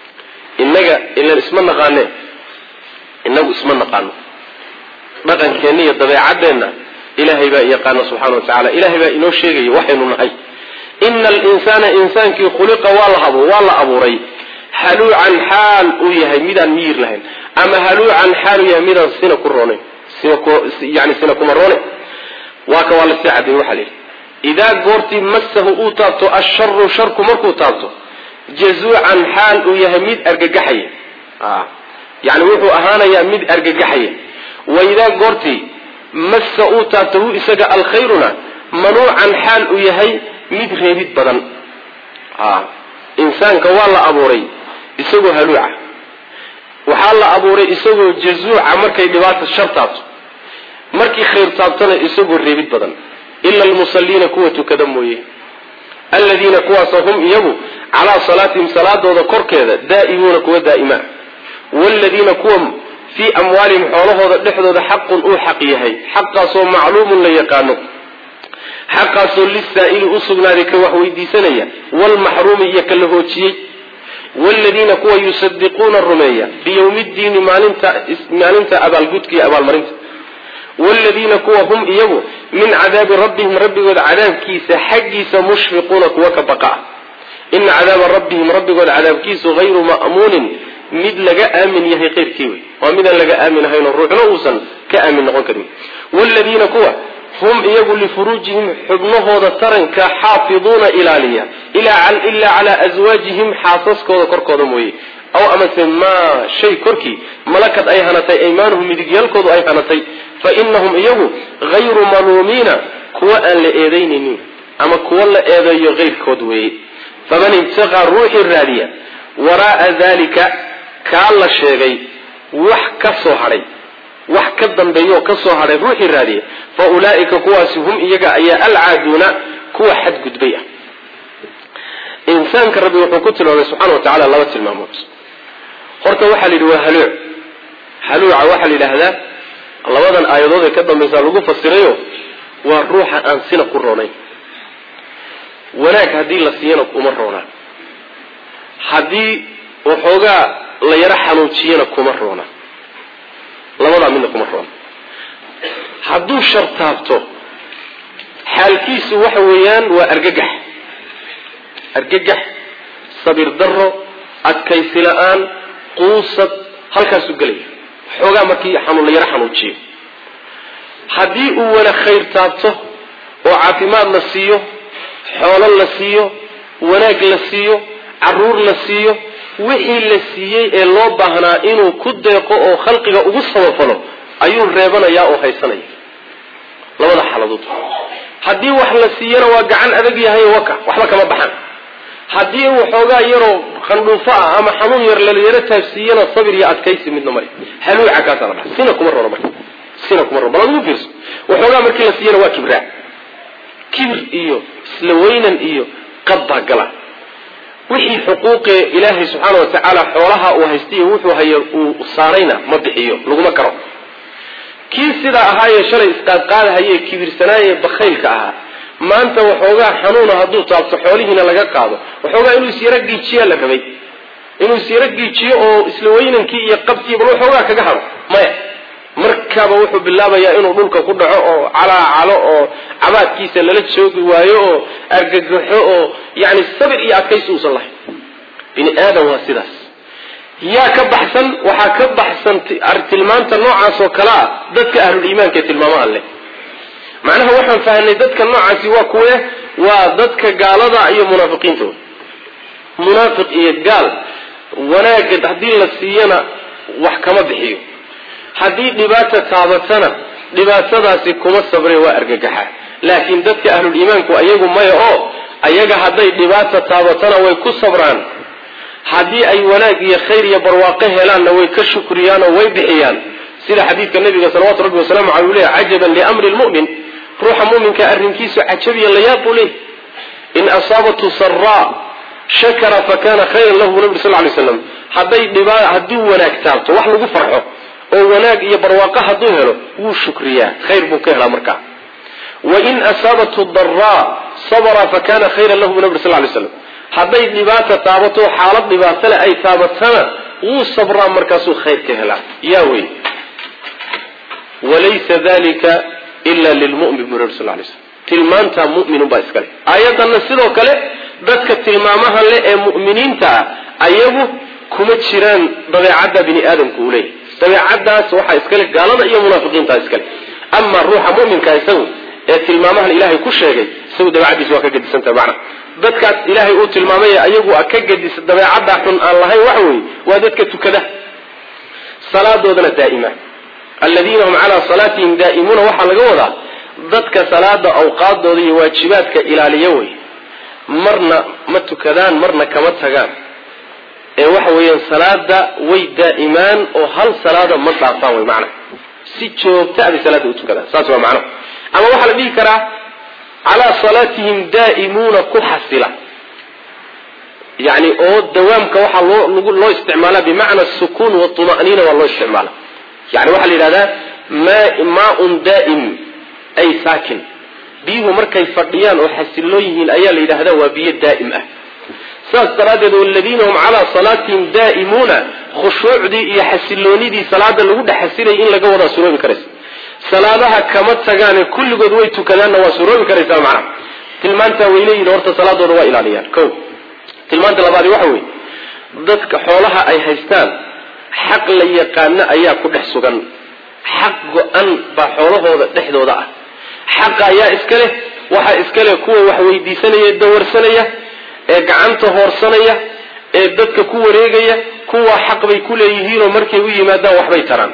S1: inaga ilan isma naqaane inagu isma naqaano dhaqankeenna iyo dabeecadeenna ilaahay baa yaqaana subxana wa tacala ilahay baa inoo sheegaya waxaynu nahay ina alinsaana insaankii khuliqa waa la abuuray haluucan xaal uu yahay midaan miyir lahayn ama haluucan xaal uu yahay midaan sina ku roonayn yani sina kuma roone waa ka waa lasii cadeey waxaa la yidhi idaa goortii masahu uu taabto asharu sharku markuu taabto jazuucan xaal uu yahay mid argagaxaya yani wuxuu ahaanayaa mid argagaxaya wa idaa goortii massa uu taabto hu isaga alkhayruna manuucan xaal uu yahay mid reebid badan insaanka waa la abuuray isagoo haluuca waxaa la abuuray isagoo jazuuca markay dhibaata shar taabto markii khayr taabtona isagoo reebid badan ila almusalliina kuwa tukada mooye aladiina kuwaasoo hum iyagu calaa salaatihim salaadooda korkeeda daa'imuuna kuwa daa'ima wladiina kuwa fii amwaalihim xoolahooda dhexdooda xaqun uu xaq yahay xaqaasoo macluumun la yaqaano xaqaasoo lisaa'ili u sugnaaday ka wax weydiisanaya wlmaxruumi iyo ka la hoojiyey wladiina kuwa yusadiquuna rumeeya biyowmi ddiini maalinta abaalgudka iyo abaalmarinta wladiina kuwa hum iyagu min cadaabi rabbihim rabbigooda cadaabkiisa xaggiisa mushfiquuna kuwa ka baqa ina cadaaba rabbihim rabbigooda cadaabkiisu hayru ma'muunin mid laga aamin yahay keyrkii wey waa midaan laga aamin ahaynoo ruuxna uusan ka aamin noqon karin wladiina kuwa hum iyagu lifuruujihim xubnahooda taranka xaafiduuna ilaaliya ilaa calaa aswaajihim xaasaskooda korkooda mooye aw amase maa shay korkii malakad ay hanatay aymaanuhum midigyaalkoodu ay hanatay fa inahum iyagu hayru maluumiina kuwa aan la eedaynaynin ama kuwa la eedeeyo keyrkood weeye faman ibtaqaa ruuxii raadiya waraaa dalika kaa la sheegay wax ka soo hadhay wax ka dambeeya oo ka soo hadhay ruuxii raadiya fa ulaa'ika kuwaasi hum iyaga ayaa alcaaduuna kuwa xadgudbay ah insaanka rabbi wuxuu ku tilmaamay subxana wa tacala laba tilmaamood horta waxaa la yidhi waa haluuc haluuca waxaa la yidhaahdaa labadan aayadood ee ka dambaysaa lagu fasirayo waa ruuxa aan sina ku roonayn wanaag haddii la siiyana uma roonaa haddii waxoogaa la yaro xanuujiyana kuma roona labadaa midna kuma roona hadduu shartaabto xaalkiisu waxa weeyaan waa argagax argagax sabir daro adkaysi la-aan quusad halkaasuu gelaya waxoogaa markii la yaro xanuujiyo haddii uu wana khayr taabto oo caafimaad la siiyo xoolo la siiyo wanaag la siiyo caruur la siiyo wixii la siiyey ee loo baahnaa inuu ku deeqo oo khalqiga ugu samafalo ayuu reebanayaa oo haysanaya labada xaaladood haddii wax la siiyana waa gacan adag yahay waka waxba kama baxan haddii waxoogaa yaroo khandhuufo ah ama xanuun yar lalayaro taabsiiyana sabir iyo adkaysi midna mari haluuca kaasaa la dhaha sina kuma rono marka sina kuma rono bal ad ugu fiirso waxoogaa markii la siiyana waa kibraa kibir iyo isla weynan iyo qad baa gala wixii xuquuqee ilaahay subxaana wa tacaala xoolaha uu haystayo wuxuu hayo uu saarayna ma bixiyo laguma karo kii sidaa ahaayee shalay isqaadqaadahayee kibirsanaaye bakhaylka ahaa maanta waxoogaa xanuuna hadduu taabto xoolihiina laga qaado waxoogaa inuu isyaro giijiyaa la rabay inuu isyaro giijiyo oo isla weynankii iyo qabtii bal waxoogaa kaga hado maya markaaba wuxuu bilaabayaa inuu dhulka ku dhaco oo calaacalo oo cabaadkiisa lala joogi waayo oo argagaxo oo yani sabir iyo adkaysi uusan lahayn bini aadam waa sidaas yaa ka baxsan waxaa ka baxsan tilmaanta noocaas oo kale ah dadka ahluliimaanka ee tilmaamaha leh macnaha waxaan fahanay dadka noocaasi waa kuwe waa dadka gaalada iyo munaafiqiinta munaafiq iyo gaal wanaagga haddii la siiyana wax kama bixiyo haddii dhibaata taabatana dhibaatadaasi kuma sabre waa argagaxa laakiin dadka ahluliimaanku ayagu maya oo ayaga hadday dhibaata taabatana way ku sabraan haddii ay wanaag iyo khayr iyo barwaaqo helaanna way ka shukriyaan oo way bixiyaan sida xadiidka nabiga salawatu rabbi wasalaamu aley u lehy cajaban liamri lmu'min ruuxa muminka arrinkiisu cajabiya layaab buu leey in asaabathu saraa shakara fakana khayran lahu bu nabi sal lay slam hadday dhiba haddii wanaag taabto wax lagu farxo oo wanaag iyo barwaaqo hadduu helo wuu shukriyaa khayr buu ka helaa markaa wain asaabathu daraa sabra fakana khayran lahu bu nabi sal lay slam hadday dhibaata taabato xaalad dhibaatale ay taabatana wuu sabraa markaasuu khayr ka helaa yaa wey walaysa dalika ila lilmumin bu nabi sal lay slam tilmaantaa muminunbaa iskale aayadana sidoo kale dadka tilmaamaha le ee mu'miniinta ah ayagu kuma jiraan dabeecadda bini aadamku uu leeyahy dabeecadaas waxaa iskale gaalada iyo munaafiqiinta iskale ama ruuxa muminka isagu ee tilmaamahan ilaahay ku sheegay isagu dabeecadiisa waa ka gedisantaha macna dadkaas ilaahay uu tilmaamay ayagu ka gedisa dabeecadda xun aan lahayn waxa weeye waa dadka tukada salaadoodana daa'ima aladiina hum calaa salaatihim daa'imuuna waxaa laga wadaa dadka salaada awqaadooda iyo waajibaadka ilaaliya wey marna ma tukadaan marna kama tagaan ee waxa weeyaan salaada way daa'imaan oo hal salaada ma dhaafaan wey macna si joogta abay salaada u tukadaan saas waa macnaha ama waxaa la dhihi karaa calaa salaatihim daa'imuuna ku xasila yani oo dawaamka waxaa loo loo isticmaala bimacna sukuun watuma'niina waa loo isticmaala yani waxaa la yidhahdaa maaun daa'im ay saakin biyuhu markay fadhiyaan oo xasiloo yihiin ayaa la yidhahdaa waa biyo daa'im ah saas daraaddeed waladiina hum calaa salaatihim daa'imuuna khushuucdii iyo xasiloonidii salaada lagu dhex xasilayay in laga wadaa suroobi karaysa salaadaha kama tagaane kulligood way tukadaanna waa suroobi karaysaa macnaha tilmaantaa way leeyihin horta salaadooda waa ilaaliyaan ko tilmaanta labaadi waxa weeye dadka xoolaha ay haystaan xaq la yaqaano ayaa ku dhex sugan xaq go-an baa xoolahooda dhexdooda ah xaqa ayaa iska leh waxaa iska leh kuwa wax weydiisanaya dawarsanaya ee gacanta hoorsanaya ee dadka ku wareegaya kuwa xaq bay ku leeyihiinoo markay u yimaadaan waxbay taraan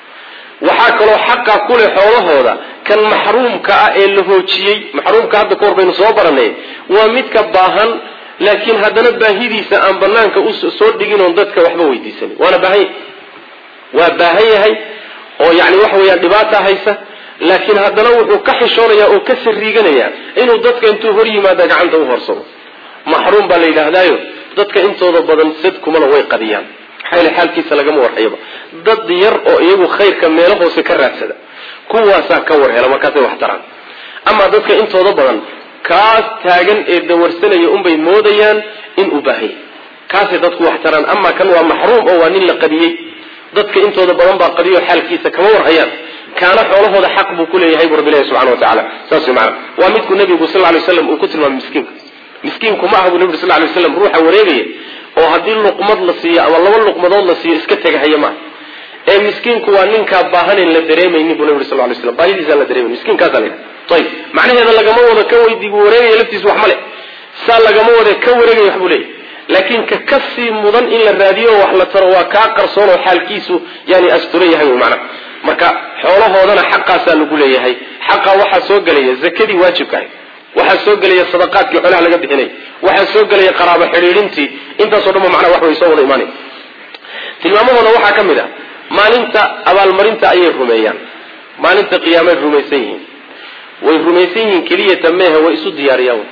S1: waxaa kaloo xaqa ku leh xoolahooda kan maxruumka ah ee la hoojiyey maxruumka hadda kahor baynu soo baranay waa midka baahan laakiin haddana baahidiisa aan banaanka usoo dhigin oon dadka waxba weydiisanin waana baahan yahay waa baahan yahay oo yani waxa weeyaan dhibaata haysa laakiin haddana wuxuu ka xishoonaya oo ka sariiganaya inuu dadka intuu hor yimaada gacanta u horsado maxruum baa la yidhaahdaayo dadka intooda badan sadkumana way qadiyaan maxaa yele xaalkiisa lagama warhayaba dad yar oo iyagu khayrka meelo hoose ka raadsada kuwaasaa ka war hela markaasay wax taraan amaa dadka intooda badan kaas taagan ee dawarsanaya unbay moodayaan in uu baahanya kaasay dadku wax taraan amaa kan waa maxruum oo waa nin la qadiyey dadka intooda badan baa qadiyo xaalkiisa kama warhayaan kaana xoolahooda xaq buu kuleeyahay bu rabbi ilahi subxana watacala saas way maana waa midku nabigu sal lay slam uu ku tilmaamay miskiinka miskiinku ma aha bu nabi sal lay slam ruuxa wareegaya oo haddii luqmad la siiyo ama laba luqmadood la siiyo iska tegahaya maaha ee miskiinku waa ninkaa baahanen la dareemaynin bu nabi sal lay slam baahidiisaan la dareemayn miskiinkaasa la yidhaha ayib macnaheeda lagama wado ka weydi wareegaya laftiisa wax ma le saa lagama wade ka wareegaya wax buu leeyahy laakiin ka kasii mudan in la raadiyo wax la taro waa kaa qarsoon oo xaalkiisu yani asturan yahay wy macnaha marka xoolahoodana xaqaasaa lagu leeyahay xaqa waxaa soo gelaya zakadii waajibka ahay waxaa soo gelaya sadaqaadkii xoolaha laga bixinay waxaa soo gelaya qaraabo xidhiidhintii intaasoo dhan ba macnaha wax way soo wada imaanay tilmaamahooda waxaa ka mid ah maalinta abaalmarinta ayay rumeeyaan maalinta qiyaamay rumaysan yihiin way rumaysan yihiin keliyata meehe way isu diyaariyaan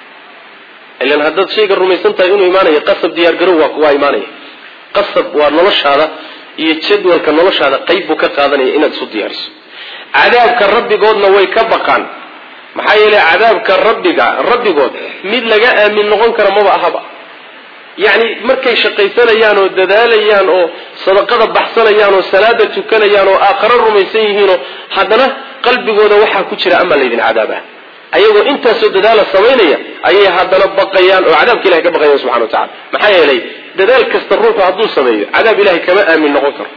S1: ilan haddaad shayga rumaysan tahay inuu imaanayo qasab diyaargarow waa waa imaanaya qasab waa noloshaada iyo jadwalka noloshaada qayb buu ka qaadanaya inaad isu diyaariso cadaabka rabbigoodna way ka baqaan maxaa yeelay cadaabka rabbiga rabbigood mid laga aamin noqon kara maba ahaba yacni markay shaqaysanayaan oo dadaalayaan oo sadaqada baxsanayaan oo salaada tukanayaan oo aakharo rumaysan yihiinoo haddana qalbigooda waxaa ku jira amaa laydin cadaaba ayagoo intaasoo dadaala samaynaya ayay haddana baqayaan oo cadaabka ilahay ka baqayan subxana wa tacala maxaa yeelay dadaal kasta ruuxu hadduu sameeyo cadaab ilahay kama aamin noqon karo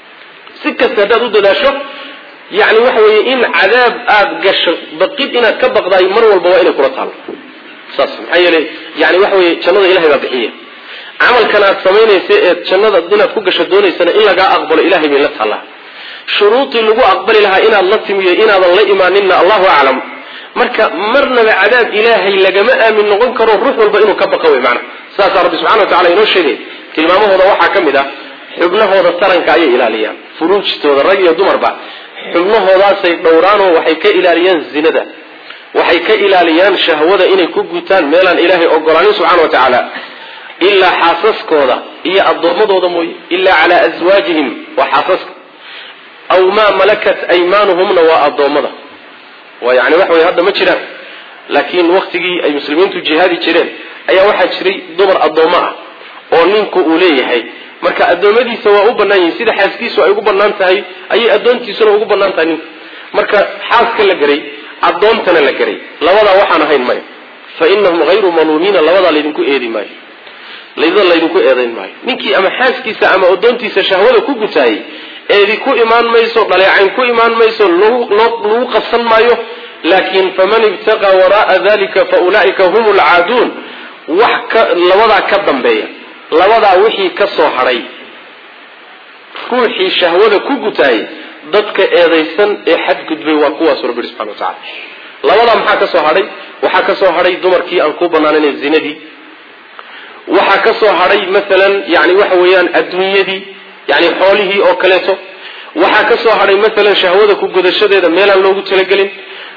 S1: si kasta haddaad u dadaasho yani waxa weeye in cadaab aada gasho baqid inaad ka baqdaay mar walba waa inay kula taalo saas maxaa yeelay yani waxa weye jannada ilahay baa bixiya camalkan aad samaynaysa ee jannada inaad ku gasho doonaysana in lagaa aqbalo ilahay bay la taallaa shuruudii lagu aqbali lahaa inaad la timiyo inaadan la imaaninna allahu aclam marka marnaba cadaab ilaahay lagama aamin noqon karo ruux walba inuu ka baqa wey maana saasaa rabbi subxana wa tacala inoo sheegay tilmaamahooda waxaa ka mid ah xubnahooda taranka ayay ilaaliyaan furuujtooda rag iyo dumarba xubnahoodaasay dhowraanoo waxay ka ilaaliyaan zinada waxay ka ilaaliyaan shahwada inay ku gutaan meelaan ilaahay ogolaanin subxana wa tacaala ilaa xaasaskooda iyo addoommadooda mooye ilaa calaa aswaajihim waa xaasaska aw maa malakat aymaanuhumna waa addoommada waa yani waxa wey hadda ma jiraan laakiin waktigii ay muslimiintu jihaadi jireen ayaa waxaa jiray dumar addoommo ah oo ninku uu leeyahay marka addoommadiisa waa u bannaan yihin sida xaaskiisu ay ugu bannaan tahay ayay addoontiisuna ugu bannaan tahay ninka marka xaaska la geray addoontana la geray labadaa waxaan ahayn maya fa inahum hayru maluumiina labadaa laydinku eedi maayo layda laydinku eedayn maayo ninkii ama xaaskiisa ama addoontiisa shahwada ku gutaayay eedi ku imaan mayso dhaleecayn ku imaan mayso lagu qabsan maayo laakiin faman ibtaqa wara'a dalika fa ulaa'ika hum lcaaduun wax ka labadaa ka dambeeya labadaa wixii ka soo hadhay ruuxii shahwada ku gutaayay dadka eedaysan ee xadgudbay waa kuwaasu rabbi subxana wa tacala labadaa maxaa ka soo hadhay waxaa ka soo hadhay dumarkii aan ku banaanayn zinadii waxaa ka soo hadhay maalan yani waxa weeyaan adduunyadii yani xoolihii oo kaleeto waxaa ka soo hadhay maalan shahwada ku gudashadeeda meelaan loogu talagelin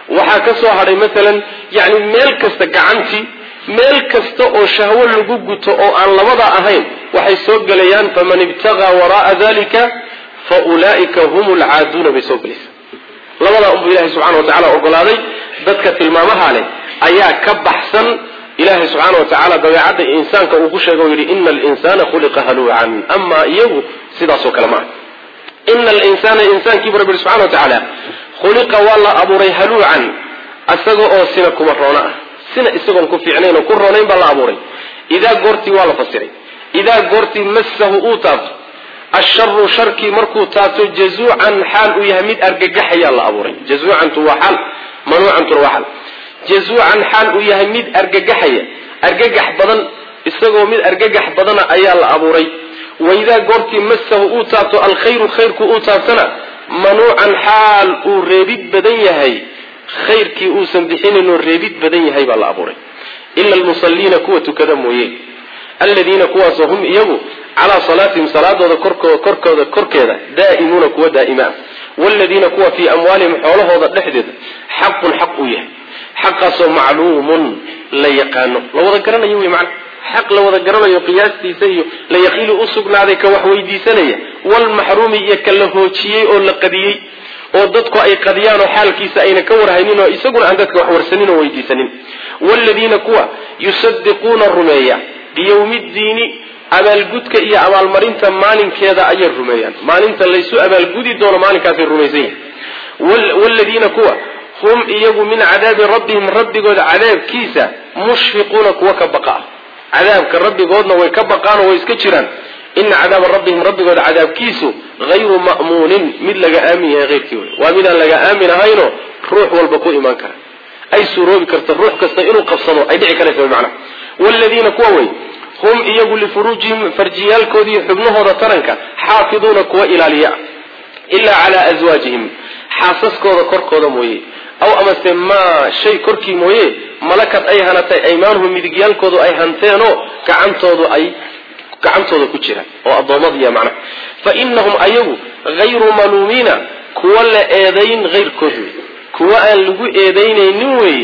S1: waxaa ka soo hadhay maalan yani meel kasta gacantii meel kasta oo shahwo lagu guto oo aan labada ahayn waxay soo gelayaan faman ibtagaa wara'a dalika fa ulaa'ika hum lcaaduuna bay soo gelaysaa labadaa unbuu ilahay subxana wa tacala ogolaaday dadka tilmaamaha leh ayaa ka baxsan ilahay subxaana wa tacaala dabeecadda insaanka uu ku sheega o yidhi ina alinsana khuliqa haluucan amaa iyagu sidaasoo kale maaha ina alinsana insaankiibu rabbi subxana wa tacaala khuliqa waa la abuuray haluucan isaga oo sina kuma roono ah sina isagoon ku fiicnayn oo ku roonayn baa la abuuray idaa goortii waa la fasiray idaa goortii massahu uu taabto asharu sharkii markuu taabto jazuucan xaal uu yahay mid argagaxayaa la abuuray jazuucantu waa xaal manuucantuna waa xaal jazuucan xaal uu yahay mid argagaxaya argagax badan isagoo mid argagax badana ayaa la abuuray waidaa goortii massahu uu taabto alkhayru khayrku uu taabtana manuucan xaal uu reebid badan yahay khayrkii uusan bixinaynoo reebid badan yahay baa la abuuray ila almusalliina kuwa tukada mooye aladiina kuwaasoo hum iyagu calaa salaatihim salaadooda korkooda korkeeda daa'imuuna kuwa daa'ima ah waaladiina kuwa fii amwaalihim xoolahooda dhexdeeda xaqun xaq uu yahay xaqaasoo macluumun la yaqaano la wada garanayo wey macna xaq la wada garanayo qiyaastiisa iyo la yaqiili u sugnaaday ka wax weydiisanaya walmaxruumi iyo ka la hoojiyey oo la qadiyey oo dadku ay qadiyaan oo xaalkiisa ayna ka warhaynin oo isaguna aan dadka wax warsanin oo weydiisanin waaladiina kuwa yusadiquuna rumeeya biyowmi ddiini abaalgudka iyo abaalmarinta maalinkeeda ayay rumeeyaan maalinta laysu abaalgudi doono maalinkaasay rumaysan yihin waaladiina kuwa hum iyagu min cadaabi rabbihim rabbigooda cadaabkiisa mushfiquuna kuwa ka baqa ah cadaabka rabbigoodna way ka baqaanoo way iska jiraan ina cadaaba rabbihim rabbigooda cadaabkiisu hayru ma'muunin mid laga aamin yahay heyrkii wey waa midaan laga aamin ahaynoo ruux walba ku imaan kara ay suuroobi karta ruux kasta inuu qabsado ay dhici karaysa macnaha waaladiina kuwa wey hum iyagu lifuruujihim farjiyaalkoodii xubnahooda taranka xaafiduuna kuwa ilaaliya ilaa calaa aswaajihim xaasaskooda korkooda mooye aw amase maa shay korkii mooye malakad ay hanatay aymaanuhum midigyaalkoodu ay hanteenoo gacantoodu ay gacantooda ku jira oo addoommadiya macnaha fa inahum ayagu hayru maluumiina kuwa la eedayn hayrkood wey kuwa aan lagu eedaynaynin weeye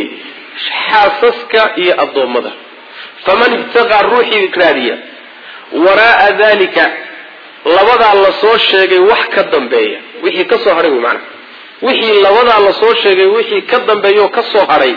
S1: xaasaska iyo addoommada faman ibtaqaa ruuxii raadiya waraa'a dalika labadaa lasoo sheegay wax ka dambeeya wixii ka soo hadhay wey macnaha wixii labadaa lasoo sheegay wixii ka dambeeya oo ka soo hadhay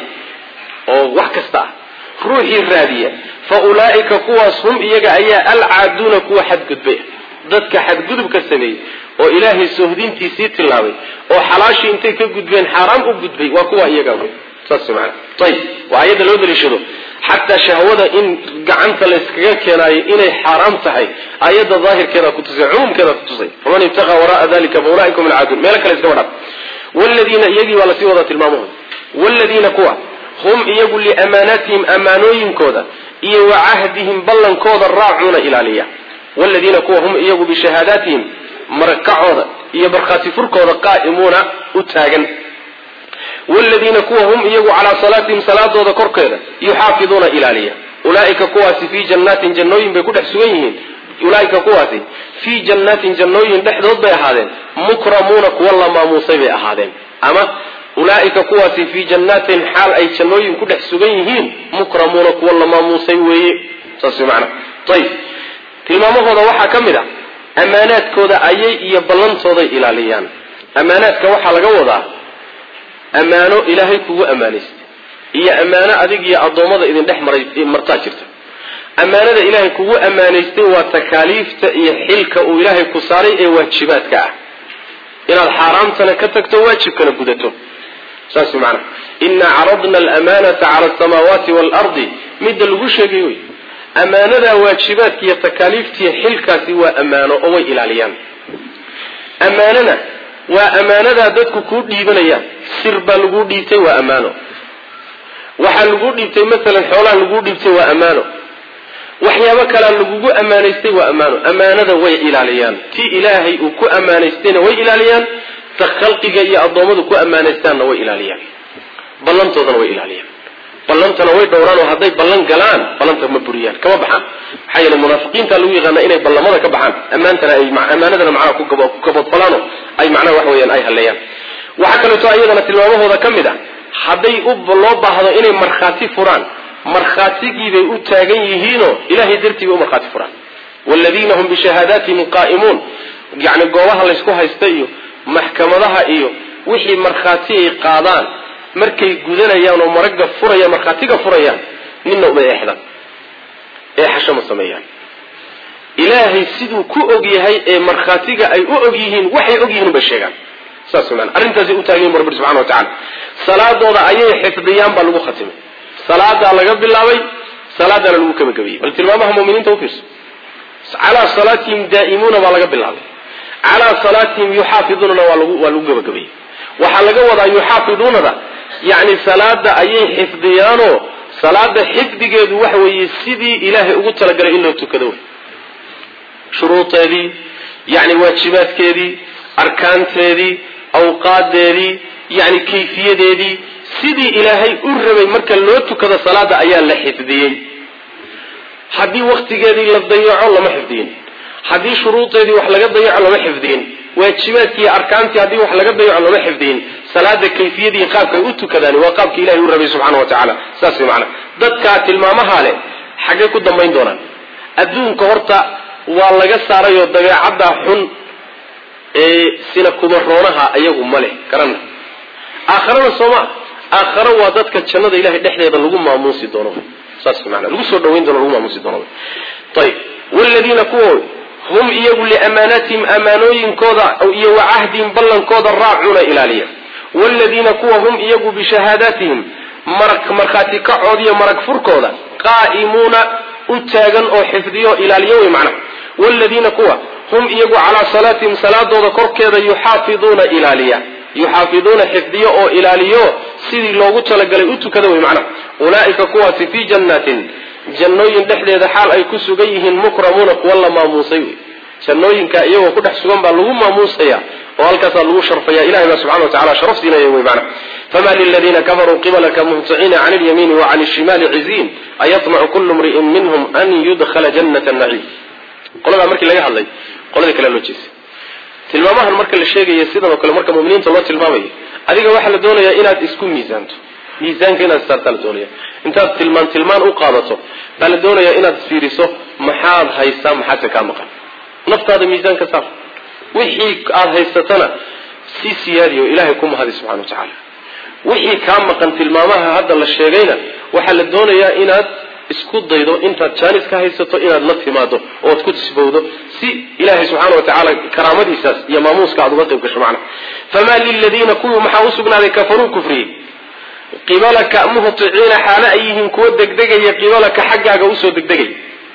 S1: oo wax kasta ah ruuxii raadiya fa ulaa'ika kuwaas hum iyaga ayaa alcaaduuna kuwa xadgudbay dadka xadgudubka sameeyey oo ilaahay soohdintiisii tillaabay oo xalaashii intay ka gudbeen xaaraam u gudbay waa kuwa iyaga wey saas maana ayib waa ayadda loo daliishado xataa shahwada in gacanta layskaga keenaayo inay xaaraam tahay ayadda daahirkeeda kutusay cumuumkeeda kutusay faman ibtaqa wara'a dalika fa ulaaika hum alcaaduun meelo kale iskaba dhaf wladiina iyagii baa lasii wada tilmaamahooda wladiina kuwa hum iyagu liamaanaatihim amaanooyinkooda iyo wa cahdihim ballankooda raacuuna ilaaliya wladiina kuwa hum iyagu bishahaadaatihim markacooda iyo barkhaati furkooda qaa'imuuna u taagan wladiina kuwa hum iyagu calaa salaatihim salaadooda korkeeda yuxaafiduuna ilaaliya ulaaika kuwaasi fii jannaatin jannooyin bay ku dhex sugan yihiin ulaaika kuwaasi fii jannaatin jannooyin dhexdood bay ahaadeen mukramuuna kuwa la maamuusay bay ahaadeen ama ulaaika kuwaasi fii jannaatin xaal ay jannooyin ku dhex sugan yihiin mukramuuna kuwa la maamuusay weeye saas maana ayib tilmaamahooda waxaa ka mid a ammaanaadkooda ayay iyo ballantooday ilaaliyaan ammaanaadka waxaa laga wadaa ammaano ilaahay kugu ammaanaystay iyo ammaano adig iyo addoommada idin dhex maray martaa jirta ammaanada ilaahay kugu ammaanaystay waa takaaliifta iyo xilka uu ilaahay ku saaray ee waajibaadka ah inaad xaaraamtana ka tagto waajibkana gudato saas maanaa inaa caradna alamanata cala asamaawaati waalardi midda lagu sheegay wey ammaanadaa waajibaadka iyo takaaliiftiiyo xilkaasi waa ammaano oo way ilaaliyaan ammaanana waa ammaanadaa dadku kuu dhiibanayaan sir baa laguu dhiibtay waa ammaano waxaa laguu dhiibtay masalan xoolaha laguu dhiibtay waa ammaano waxyaabo kalea lagugu ammaanaystay waa ammaano ammaanada way ilaaliyaan tii ilaahay uu ku ammaanaystayna way ilaaliyaan ta khalqiga iyo addoommadu ku ammaanaystaanna way ilaaliyaan ballantoodana way ilaaliyaan ballantana way dhowraan oo hadday ballan galaan ballanta ma buriyaan kama baxaan maxaa yeele munaafiqiinta lagu yaqaana inay ballamada ka baxaan ammaantana ay ammaanadana macnaha ku gabadfalaano ay macnaha wax weeyaan ay halleeyaan waxaa kaleeto iyadana tilmaamahooda ka mid ah hadday loo baahdo inay markhaati furaan markhaatigiibay u taagan yihiinoo ilahay dartii bay u markhaati furaan waaladiina hum bishahaadaatihim qaa'imuun yacni goobaha laysku haysta iyo maxkamadaha iyo wixii markhaati ay qaadaan markay gudanayaan oo maragga furayaan markhaatiga furayaan ninna uma eexdaan eexasho ma sameeyaan ilaahay siduu ku og yahay ee markhaatiga ay u og yihiin waxay og yihiin bay sheegaan saas maana arrintaasay u taagan yihin rabbi subxana wa tacala salaadooda ayay xifdiyaan baa lagu khatimay salaadaa laga bilaabay salaadaana lagu kabagabayey bal tilmaamaha muminiinta ufiirso calaa salaatihim daa'imuuna baa laga bilaabay calaa salaatihim yuxaafiduunana waa lagu waa lagu gabagabayey waxaa laga wadaa yuxaafiduunada yacni salaada ayay xifdiyaanoo salaada xifdigeedu waxa weeye sidii ilaahay ugu talagalay in loo tukado wey shuruudeedii yani waajibaadkeedii arkaanteedii awqaadeedii yani kayfiyadeedii sidii ilaahay u rabay marka loo tukado salaada ayaa la xifdiyey haddii waktigeedii la dayaco lama xifdiyin haddii shuruudeedii wax laga dayaco lama xifdiyin waajibaadkii arkaantii haddii wax laga dayaco lama xifdiyin salaada kayfiyadii qaabkay u tukadaan waa qaabkii ilahay u rabay subxana wa tacaala saas mana dadkaa tilmaamaha leh xaggay ku dambayn doonaan adduunka horta waa laga saarayoo dabeecadda xun ee sina kumaroonaha ayagu ma leh garana aakharana sooma aakharo waa dadka jannada ilahay dhexdeeda lagu maamuusi doono saas mana lagu soo dhawayn doono lagu maamuusi doono ayib wladiina kuwa hum iyagu liamaanaatihim amaanooyinkooda iyo wa cahdihim ballankooda raacuuna ilaaliya wladiina kuwa hum iyagu bishahaadaatihim markhaati kacoodiyo marag furkooda qaa'imuuna u taagan oo xifdiyo ilaaliyo wey macnaha wladiina kuwa hum iyagu calaa salaatihim salaadooda korkeeda yuxaafiduuna ilaaliya yuxaafiduuna xifdiyo oo ilaaliyo sidii loogu talagalay u tukada wey macnaha ulaa'ika kuwaasi fii jannaatin jannooyin dhexdeeda xaal ay ku sugan yihiin mukramuuna kuwa la maamuusay wey jannooyinka iyagoo ku dhex sugan baa lagu maamuusaya oo halkaasaa lagu sharfaya ilahay baa subxana wa tacala sharaf siinaya wey macnaha fama liladiina kafaruu qibalaka muhطiciina can اlyamiini wacan الshimaali ciziin ayطmacu kulu mri'in minhm an yudkhala janata naciim qoladaa markii laga hadlay qoladii kale loo jeestay tilmaamahan marka la sheegaya sidan oo kale marka muminiinta loo tilmaamayo adiga waxaa la doonayaa inaad isku miisaanto miisaanka inaad saartaa la doonaya intaad tilmaan tilmaan u qaadato baa la doonayaa inaad fiiriso maxaad haysaa maxaadse kaa maqan naftaada miisaan ka saar wixii aada haysatana si siyaadiyo ilaahay ku mahadi subxana wa tacaala wixii kaa maqan tilmaamaha hadda la sheegayna waxaa la doonayaa inaad isku daydo intaad jaanis ka haysato inaad la timaado ood ku sifowdo si ilaahay subxaana wa tacaala karaamadiisaas iyo maamuuska aad uga qayb gasho macnaha famaa liladiina kuwii maxaa u sugnaaday kafaruu kufriyey qibalaka muhticiina xaalo ay yihiin kuwa degdegaya qibalaka xaggaaga usoo degdegay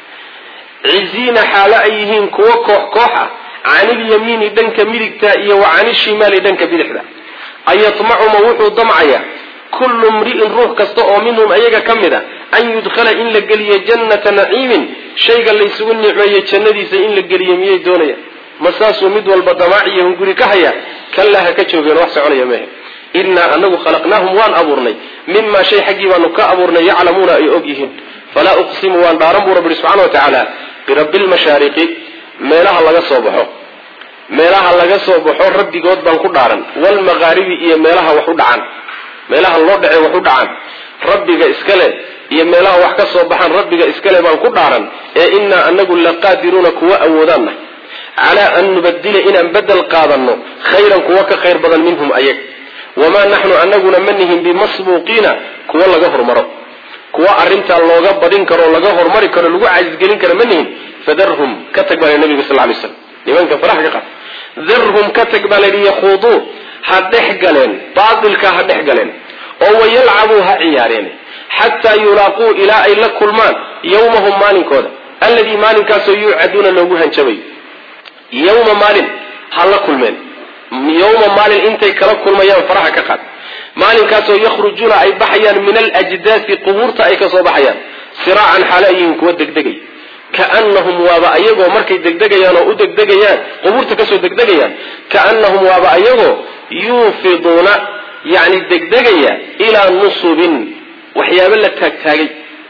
S1: ciziina xaalo ay yihiin kuwa koox koox ah canilyamiini dhanka midigta iyo wa canishimaali dhanka bidixda ayatmacuma wuxuu damcayaa kullu mri'in ruux kasta oo minhum ayaga ka mid a an yudkhala in la geliyo jannata naciimin shayga laysugu nicmeeyey jannadiisa in la geliyo miyay doonayaan ma saasuu mid walba damaaciyo hunguri ka haya kallaa ha ka joogeen wax soconaya mehe innaa anagu khalaqnaahum waan abuurnay mimaa shay xaggii baanu ka abuurnay yaclamuuna ay og yihiin falaa uqsimu waan dhaaran buu rabbi subxana wa tacaala birabbi lmashaariqi meelaha laga soo baxo meelaha laga soo baxo rabbigood baan ku dhaaran waalmaqaaribi iyo meelaha wax u dhacaan meelaha loo dhace wax u dhacaan rabbiga iskale iyo meelaha wax ka soo baxaan rabbiga iskale baan ku dhaaran ee innaa anagu laqaadiruuna kuwa awoodaanna calaa an nubadila inaan bedel qaadanno khayran kuwa ka khayr badan minhum ayag wamaa naxnu anaguna ma nihin bimasbuuqiina kuwa laga hormaro kuwa arrintaa looga badin karo laga hormari karo lagu cajisgelin karo ma nihin fadarhum ka tag baa nabiga sal lay slam nimanka faraha ka qaad darhum ka tag baa layidhi yakhuuduu ha dhex galeen baatilka ha dhex galeen oo wayalcabuu ha ciyaareen xataa yulaaquu ilaa ay la kulmaan yawmahum maalinkooda alladii maalinkaasoo yuucaduuna loogu hanjabayo yawma maalin ha la kulmeen yawma maalin intay kala kulmayaan faraha ka qaad maalinkaasoo yakhrujuuna ay baxayaan min alajdaasi qubuurta ay kasoo baxayaan siraacan xaala yihiin kuwa degdegay kaanahum waaba ayagoo markay degdegayaan oo u degdegayaan qubuurta kasoo degdegayaan kaanahum waaba ayagoo yuufiduuna yani degdegaya ilaa nusubin waxyaabo la taagtaagay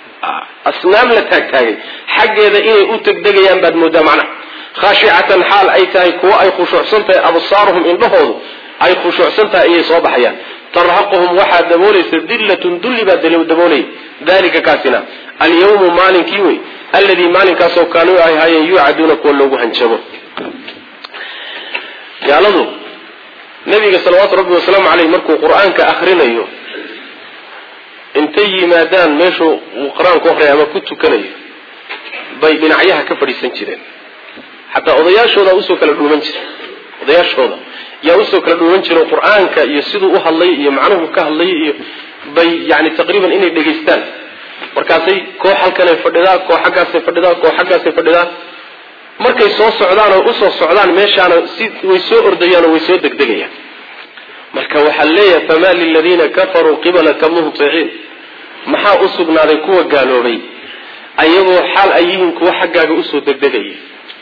S1: asnaam la taagtaagay xaggeeda inay u degdegayaan baad moodaa macnaha khaashicatan xaal ay tahay kuwo ay khushuucsan tahay absaaruhum indhahoodu ay khushuucsan tahay ayay soo baxayaan tarhaquhum waxaa daboolaysa dillatun dulli baa daboolaya dalika kaasina alyawmu maalinkii wey alladii maalinkaasoo kaanuu ay ahaayeen yuucaduuna kuwa loogu hanjabo gaaladu nabiga salawaatu rabbi wasalaamu caleyh markuu qur-aanka akrinayo intay yimaadaan meeshuu uu qur-aanku akriya ama ku tukanayo bay dhinacyaha ka fadhiisan jireen xataa odayaashooda usoo kala dhuuman jira odayaashooda yaa usoo kala dhuuman jira qur-aanka iyo siduu u hadlay iyo macnuhu ka hadlay iyo bay yani taqriiban inay dhegaystaan markaasay koox halkanay fadhidaa koox xaggaasay fadhidaa koox xaggaasay fadhidaa markay soo socdaan oo usoo socdaan meeshaana si way soo ordayaan oo way soo degdegayaan marka waxaa leeyahay famaa liladiina kafaruu qibalaka muhطiciin maxaa u sugnaaday kuwa gaaloobay ayagoo xaal ay yihiin kuwa xaggaaga usoo degdegaya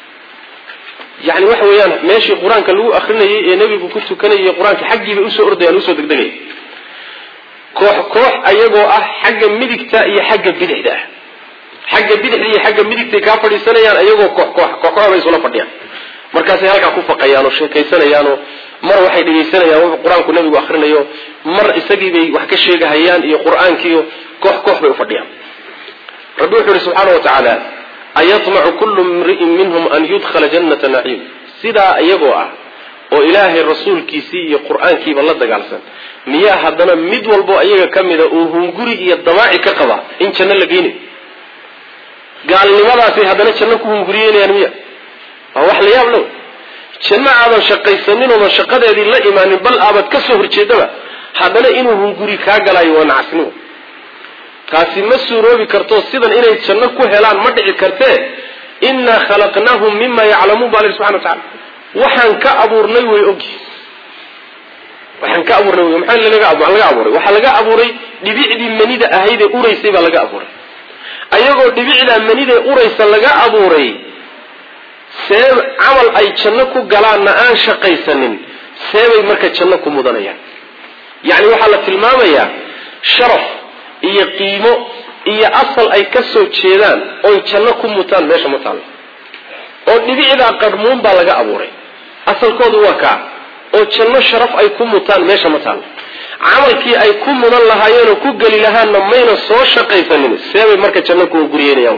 S1: yani waxa weeyaan meeshii qur-aanka lagu akrinayay ee nebigu ku tukanayay qur-aanka xaggiibay usoo ordayaan usoo degdegaya koox koox ayagoo ah xagga midigta iyo xagga bidixda ah xagga bidixda iyo xagga midigtay kaa fadhiisanayaan ayagoo koox koox kooxkooxbay isula fadhiyaan markaasay halkaa ku faqayaan oo sheekaysanayaanoo mar waxay dhegaysanayaan wuxuu qur-aanku nebigu akrinayo mar isagiibay wax ka sheegahayaan iyo qur-aankiiyo koox koox bay ufadhiyaan rabbi wuxuu yihi subxaana wa tacaala ayatmacu kullu mri'in minhum an yudkhala jannata naciim sidaa iyagoo ah oo ilaahay rasuulkiisii iyo qur-aankiiba la dagaalsan miyaa haddana mid walbo iyaga ka mida uu hunguri iyo damaaci ka qaba in janno la geynayo gaalnimadaasay haddana janno ku hunguriyeynayaan miya waa wax la yaab low janno aadan shaqaysanin oodan shaqadeedii la imaanin bal aabad ka soo horjeedaba haddana inuu hunguri kaa galayo waa nacasnimo taasi ma suuroobi karto sidan inay janno ku helaan ma dhici kartee innaa khalaqnaahum mima yaclamuun baa lahi subxana wa tacala waxaan ka abuurnay way ogyi waxaan ka abuurnay wy maxaa laga laga abuuray waxaa laga abuuray dhibicdii manida ahaydee uraysay baa laga abuuray ayagoo dhibicdaa manidee uraysa laga abuuray see camal ay janno ku galaanna aan shaqaysanin seebay marka janno ku mudanayaan yacni waxaa la tilmaamayaa sharaf iyo qiimo iyo asal ay ka soo jeedaan oy janno ku mutaan meesha ma taallo oo dhibicdaa qarmuun baa laga abuuray asalkoodu waa kaa oo janno sharaf ay ku mutaan meesha ma taallo camalkii ay ku mudan lahaayeenoo ku geli lahaanna mayna soo shaqaysanin seebay marka janno kuwa guryeynayaan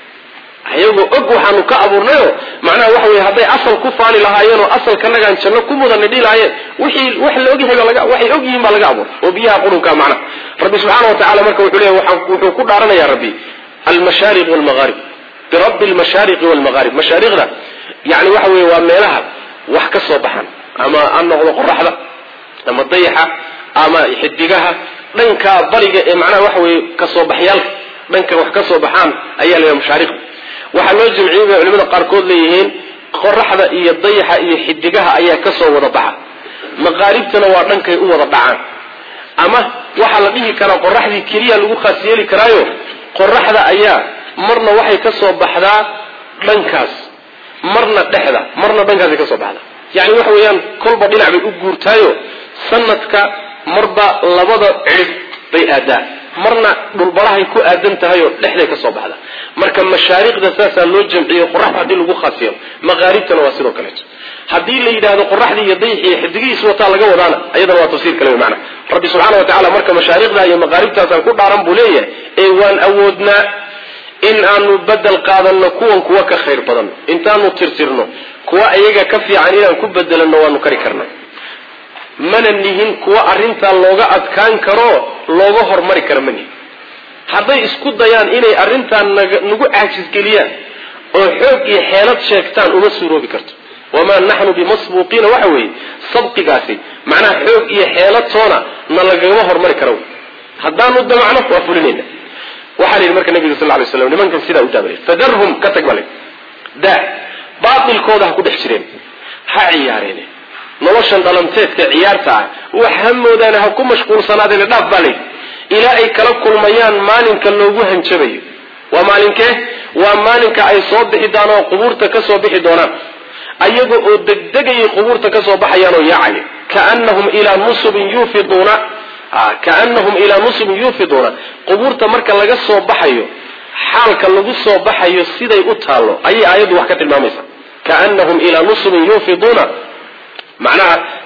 S1: ayagoo og waxaanu ka abuurnayo macnaha waxa weye hadday asal ku faali lahaayeen oo asalkanagaan janno ku mudanna dhihi lahaayeen wixii wax la ogyahay baa laga waxay og yihiin baa laga abuuray oo biyaha qurunka macnaha rabbi subxaana wa tacala marka wuxuu leeyahy waxaa wuxuu ku dhaaranayaa rabbi almashaariq walmagharib birabbi almashaariqi walmagharib mashaariqda yani waxa weye waa meelaha wax ka soo baxan ama ha noqdo qoraxda ama dayaxa ama xidigaha dhanka bariga ee macnaha waxa weye kasoo baxyaalka dhanka wax ka soo baxaan ayaa la yidhaha mashaariqda waxaa loo jamciyey bay culimada qaarkood leeyihiin qoraxda iyo dayaxa iyo xidigaha ayaa kasoo wada baxa maqaaribtana waa dhankay u wada dhacaan ama waxaa la dhihi karaa qoraxdii keliya lagu khaas yeeli karaayo qoraxda ayaa marna waxay kasoo baxdaa dhankaas marna dhexda marna dhankaasay kasoo baxdaa yani waxa weeyaan kolba dhinac bay u guurtaayo sanadka marba labada cirib bay aadaa marna dhulbarahay ku aadan tahay oo dhexday ka soo baxda marka mashaariqda saasaa loo jamciyo qoraxda haddii lagu khaas yeelo maqaaribtana waa sidoo kaleeto haddii la yidhaahdo qoraxdii iyo dayxi iyo xidigihiis wataa laga wadaana iyadana waa tafsiir kale wey macna rabbi subxaana wa tacala marka mashaariqda iyo maqaaribtaasaan ku dhaaran buu leeyahay ee waan awoodnaa in aanu bedel qaadanno kuwan kuwa ka khayr badan intaanu tirtirno kuwa iyaga ka fiican inaan ku bedelanno waanu kari karna mana nihin kuwa arrintaa looga adkaan karo looga hormari kara ma nihin hadday isku dayaan inay arrintaa nagu caajisgeliyaan oo xoog iyo xeelad sheegtaan uma suuroobi karto wamaa naxnu bimasbuuqiina waxa weeye sabqigaasi macnaha xoog iyo xeelad toona na lagama hormari karo haddaanu damacno waa fulinayna waxaa la yidhi marka nabiga sal lay slam nimankan sidaa u daabale fadarhum ka tag bale daa baatilkooda ha ku dhex jireen ha ciyaareen noloshan dhalanteedka ciyaarta ah wax ha moodaane ha ku mashquulsanaadeen dhaaf baa layidhi ilaa ay kala kulmayaan maalinka loogu hanjabayo waa maalinkee waa maalinka ay soo bixi doonaan oo qubuurta ka soo bixi doonaan ayaga oo degdegayay qubuurta ka soo baxayaan oo yaacaya kaanahum ilaa nusubin yuufiduuna kaanahum ilaa nusubin yuufiduuna qubuurta marka laga soo baxayo xaalka lagu soo baxayo siday u taallo ayay aayaddu wax ka tilmaamaysa kaanahum ilaa nusubin yuufiduuna macnaha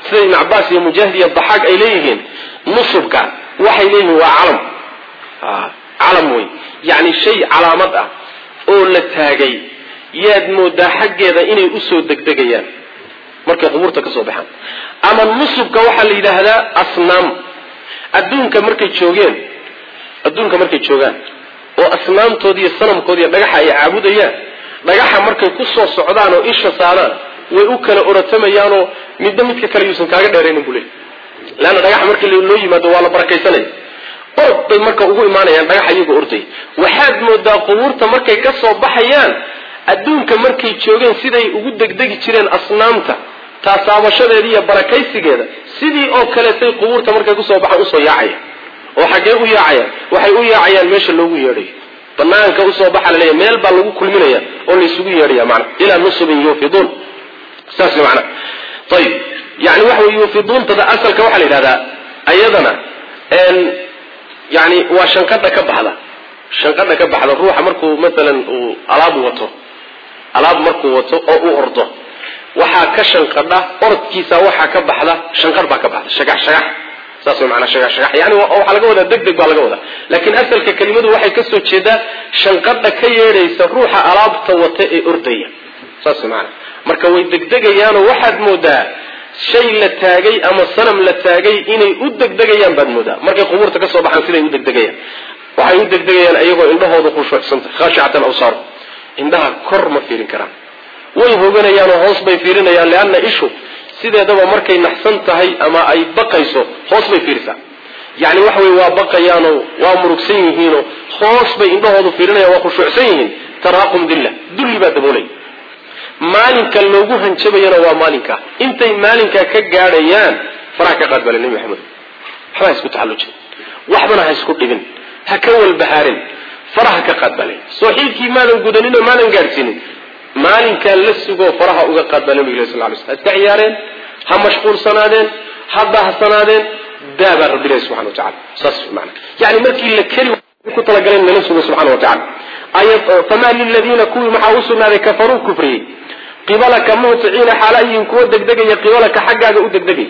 S1: sida ibn cabaas iyo mujaahid iyo daxaag ay leeyihiin nusubka waxay leeyihiin waa calam calam wey yani shay calaamad ah oo la taagay yaad moodaa xaggeeda inay usoo degdegayaan markay qubuurta ka soo baxaan ama nusubka waxaa la yidhaahdaa asnaam adduunka markay joogeen adduunka markay joogaan oo asnaamtoodi iyo sanamkoodi iyo dhagaxa ay caabudayaan dhagaxa markay ku soo socdaan oo isha saaraan way u kala orotamayaanoo midba midka kale yuusan kaaga dheeraynin buu leey leanna dhagaxa markii loo yimaado waa la barakaysanaya orod bay marka ugu imaanayaan dhagaxa iyagoo orday waxaad moodaa qubuurta markay ka soo baxayaan adduunka markay joogeen siday ugu degdegi jireen asnaamta taasaabashadeeda iyo barakaysigeeda sidii oo kaleetay qubuurta markay kusoo baxaan usoo yaacaya oo xaggee u yaacayaan waxay u yaacayaan meesha loogu yeedhayo banaanka usoo baxa la leeya meel baa lagu kulminaya oo laysugu yeedhaya mana ilaa nusubin yuufiduun saas mana ayib yani waxa wey yuufiduuntada asalka waxaa la yidhahdaa ayadana yani waa shanqadha ka baxda shanqadha ka baxda ruuxa markuu maalan uu alaab wato alaab markuu wato oo u ordo waxaa ka shanqadha orodkiisa waxaa ka baxda shanqadh baa ka baxda shagax shagax saas way maanaa shagax shagax yani waxaa laga wadaa deg deg baa laga wadaa laakiin asalka kelimadu waxay kasoo jeedaa shanqadha ka yeedhaysa ruuxa alaabta wata ee ordaya saas way maanaa marka way degdegayaanoo waxaad moodaa shay la taagay ama sanam la taagay inay u degdegayaan baad moodaa markay qubuurta ka soo baxaan siday u degdegayaan waxay u degdegayaan iyagoo indhahooda khushuucsanta khaashicatan awsaar indhaha kor ma fiirin karaan way hoganayaanoo hoos bay fiirinayaan leanna ishu sideedaba markay naxsan tahay ama ay baqayso hoos bay fiirisaa yani waxa wey waa baqayaanoo waa murugsan yihiinoo hoos bay indhahoodu fiirinayaan waa khushuucsan yihiin taraaqum dilla dulli baa daboolaya maalinka loogu hanjabayana waa maalinka intay maalinkaa ka gaadhayaan faraha ka qaad bale nebi maxamed waxba ha isku taxallujin waxbana ha isku dhibin ha ka walbahaarin faraha ka qaad bale sooxiilkii maadan gudaninoo maadan gaadhsiinin maalinkaa la sugoo faraha uga qaad baa nabig sal lay sl ha iska ciyaareen ha mashquulsanaadeen ha baahsanaadeen daabaa rabbi ilahi subxana wa tacala saas mana yani markii la keri ku talagaleen nala sugo subxana wa tacala famaa liladiina kuwii maxaa u sugnaaday kafaruu kufriyey qibalaka muhiciina xaala ay yihiin kuwa degdegaya qibalaka xaggaaga u degdegay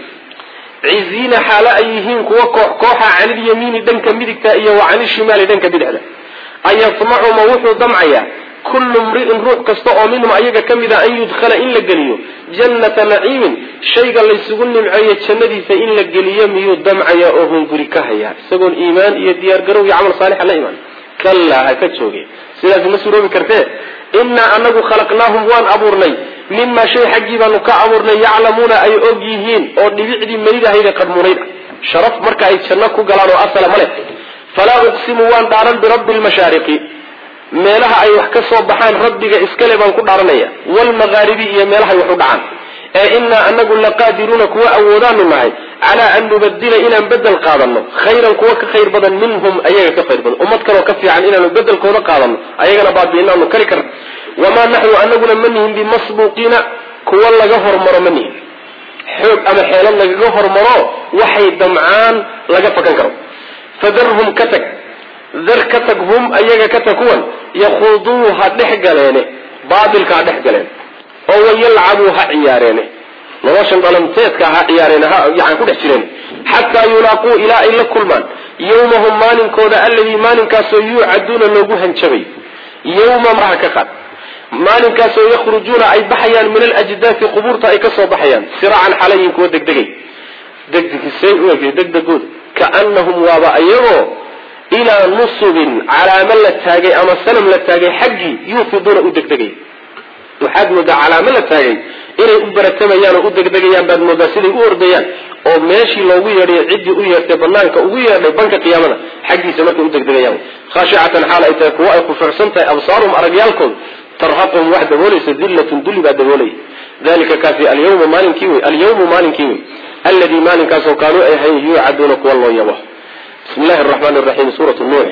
S1: ciziina xaala ay yihiin kuwa koox kooxa canilyamiini dhanka midigta iyo wa canishimaali dhanka bidixda ayatmacu ma wuxuu damcayaa kullu mri'in ruux kasta oo minhum ayaga ka mid a an yudkhala in la geliyo jannata naciimin shayga laysugu nimceeyo jannadiisa in la geliyo miyuu damcaya oo hunguri ka hayaa isagoon iimaan iyo diyaargarow iyo camal saalixa la imaan kallaa ha ka jooge sidaas ma suroobi kartee innaa anagu khalaqnaahum waan abuurnay mimaa shay xaggii baanu ka abuurnay yaclamuuna ay og yihiin oo dhibicdii maydahayda qadmunayd ah sharaf marka ay janno ku galaan oo asala ma leh falaa uqsimu waan dhaaran birabbi lmashaariqi meelaha ay wax ka soo baxaan rabbiga iskale baan ku dhaaranaya waalmaqaaribi iyo meelahay wax u dhacaan ee innaa anagu laqaadiruuna kuwa awoodaanu nahay calaa an nubadila inaan bedel qaadano khayran kuwa ka khayr badan minhum ayaga ka khayr badan ummad kaloo ka fiican inaanu bedelkooda qaadano ayagana baabiinaanu kari karna wamaa naxnu anaguna ma nihin bimasbuuqiina kuwa laga hormaro ma nihin xoog ama xeelad lagaga hormaro waxay damcaan laga fakan karo fadarhum ka tag dar ka tag hum ayaga ka tag kuwan yakhuduu ha dhex galeene baatilka ha dhex galeen oo wayalcabuu ha ciyaareene noloshan dhalanteedka ha ciyaareen yani ku dhex jireen xataa yulaaquu ilaa ay la kulmaan yawmahum maalinkooda alladii maalinkaasoo yuucaduuna loogu hanjabay yawma maraha ka qaad maalinkaasoo yakhrujuuna ay baxayaan min alajdaafi qubuurta ay ka soo baxayaan siraacan xalayin kuwa degdegay degdegisay u eg degdegooda kaanahum waaba ayagoo ilaa nusubin calaamo la taagay ama sanam la taagay xaggii yuufiduuna u degdegay waxaad moodaa calaamo la taagay inay u baratamayaan oo u degdegayaan baad moodaa siday u ordayaan oo meeshii loogu yeedhay ciddii u yeertay banaanka ugu yeedhay banka qiyaamada xaggiisa markay u degdegayaan khaashicatan xaal ay tahay kuwa ay khushuucsan tahay absaaruhum aragyaalkooda tarhaquhum wax daboolaysa dillatun dulli baa daboolaya dalika kaasi alyawma maalinkii wey alyawmu maalinkii wey alladii maalinkaasoo kaanuu ay ahayn yuucaduuna kuwa loo yabo bismi llahi araxmaani raxiim suuratu nuux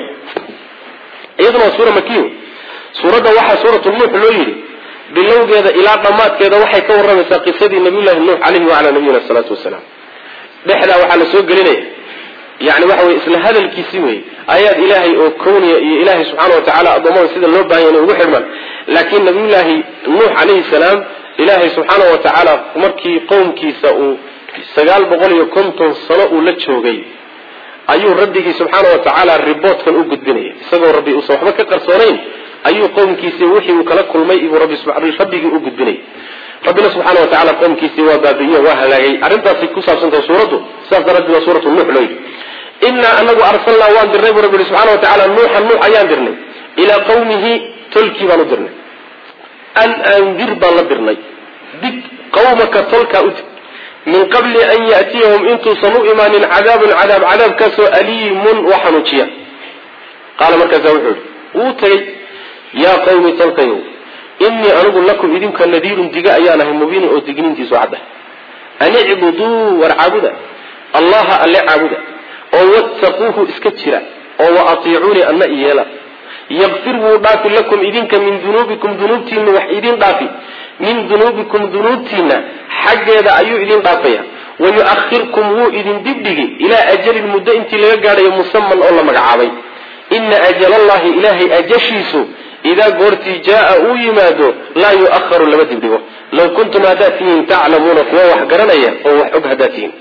S1: iyaduna waa suura makiy suuradda waxaa suuratu nuux loo yidhi bilowgeeda ilaa dhammaadkeeda waxay ka warramaysaa qisadii nabiyullahi nuux caleyhi wacalaa nabiyina salaatu wasalaam dhexdaa waxaa la soo gelinaya yani waxa weye isla hadalkiisi wey ayaad ilaahay oo kowniya iyo ilaahay subxaana watacaala addoommada sida loo baahanya inay ugu xidhmaan laakiin nabiyullaahi nuux calayhi salaam ilaahay subxaana wa tacaala markii qowmkiisa uu sagaal boqol iyo konton sano uu la joogay ayuu rabbigii subxaana wa tacaala riboodkan u gudbinaya isagoo rabbi uusan waxba ka qarsoonayn ayuu qowmkiisii wixii uu kala kulmay ibuu rabbigii u gudbinayay rabbina subxaana wa tacala qowmkiisii waa baabi'iye waa halaagay arrintaasi ku saabsantaha suuraddu sidaas daraaddeed waa suuratu nuux loo yidhi innaa anagu arsalnaa waan dirnay buu rabbi yihi subxana wa tacala nuuxan nuux ayaan dirnay ilaa qawmihi tolkii baan u dirnay an andir baan la dirnay dig qawmaka tolkaa u dig min qabli an ya'tiyahum intuusan u imaanin cadaabun cadaab cadaabkaasoo aliimun wa xanuujiya qaala markaasa wuxuu yihi wuu tegey yaa qawmi tolkayow innii anigu lakum idinka nadiirun diga ayaan ahay mubiinin oo digniintiisu cadda an icbuduu war caabuda allaha alle caabuda oo wattaquuhu iska jira oo wa atiicuunii anna iyeela yakfir wuu dhaafi lakum idinka min dunuubikum dunuubtiina wax idin dhaafi min dunuubikum dunuubtiina xaggeeda ayuu idin dhaafaya wayu'ahirkum wuu idin dibdhigi ilaa ajalin muddo intii laga gaadhayo musaman oo la magacaabay ina ajalallahi ilaahay ajashiisu idaa goortii jaaa uu yimaado laa yu'aharu lama dibdhigo law kuntum haddaad tihiin taclamuuna kuwa wax garanaya oo wax og haddaad tihiin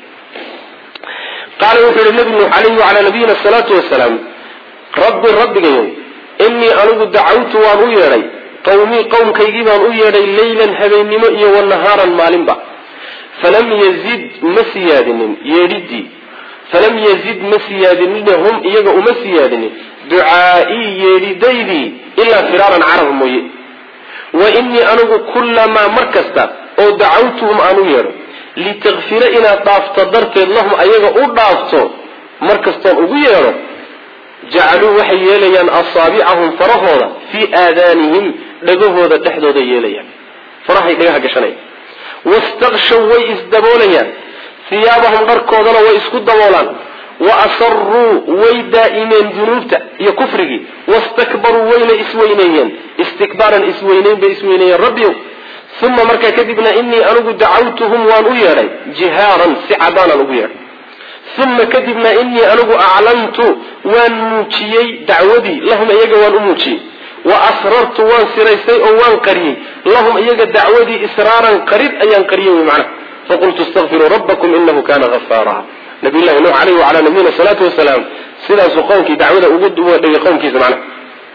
S1: qaala wuxuu yihi nabi nuux alayhi wacalaa nabiyina asalaatu wasalaam rabbi rabbigayow innii anigu dacawtu waan u yeedhay qawmii qowmkaygii baan u yeedhay leylan habeennimo iyo wanahaaran maalinba falam yazid ma siyaadinin yeedhidii falam yazid ma siyaadinina hum iyaga uma siyaadinin ducaa'ii yeedhidaydii ilaa firaaran carab mooye wa innii anigu kullamaa mar kasta oo dacawtuhum aan u yeedho litakfira inaad dhaafto darteed lahum ayaga u dhaafto mar kastoon ugu yeedho jacaluu waxay yeelayaan asaabicahum farahooda fii aadaanihim dhagahooda dhexdooda yeelayaan farahay dhagaha gashanaya wastakshaw way isdaboolayaan hiyaabahum dharkoodana way isku daboolaan wa asaruu way daa'imeen dunuubta iyo kufrigii wastakbaruu wayna isweyneeyeen istikbaaran isweyneyn bay isweyneeyeen rabbiyow uma markaa kadibna innii anigu dacawtuhum waan u yeedhay jihaaran si cadaanaan ugu yeedhay uma kadibna innii anigu aclantu waan muujiyey dacwadii lahum iyaga waan u muujiyey wa asrartu waan siraystay oo waan qariyey lahum iyaga dacwadii israaran qarid ayaan qariyey wy macnaha faqultu istakfiruu rabbakum inahu kana hafaara nabiyllahi nuux aleyhi wacalaa nabiyina salaatu wasalaam sidaasuu qowmkii dacwada ugu dhigay qowmkiisa macnaha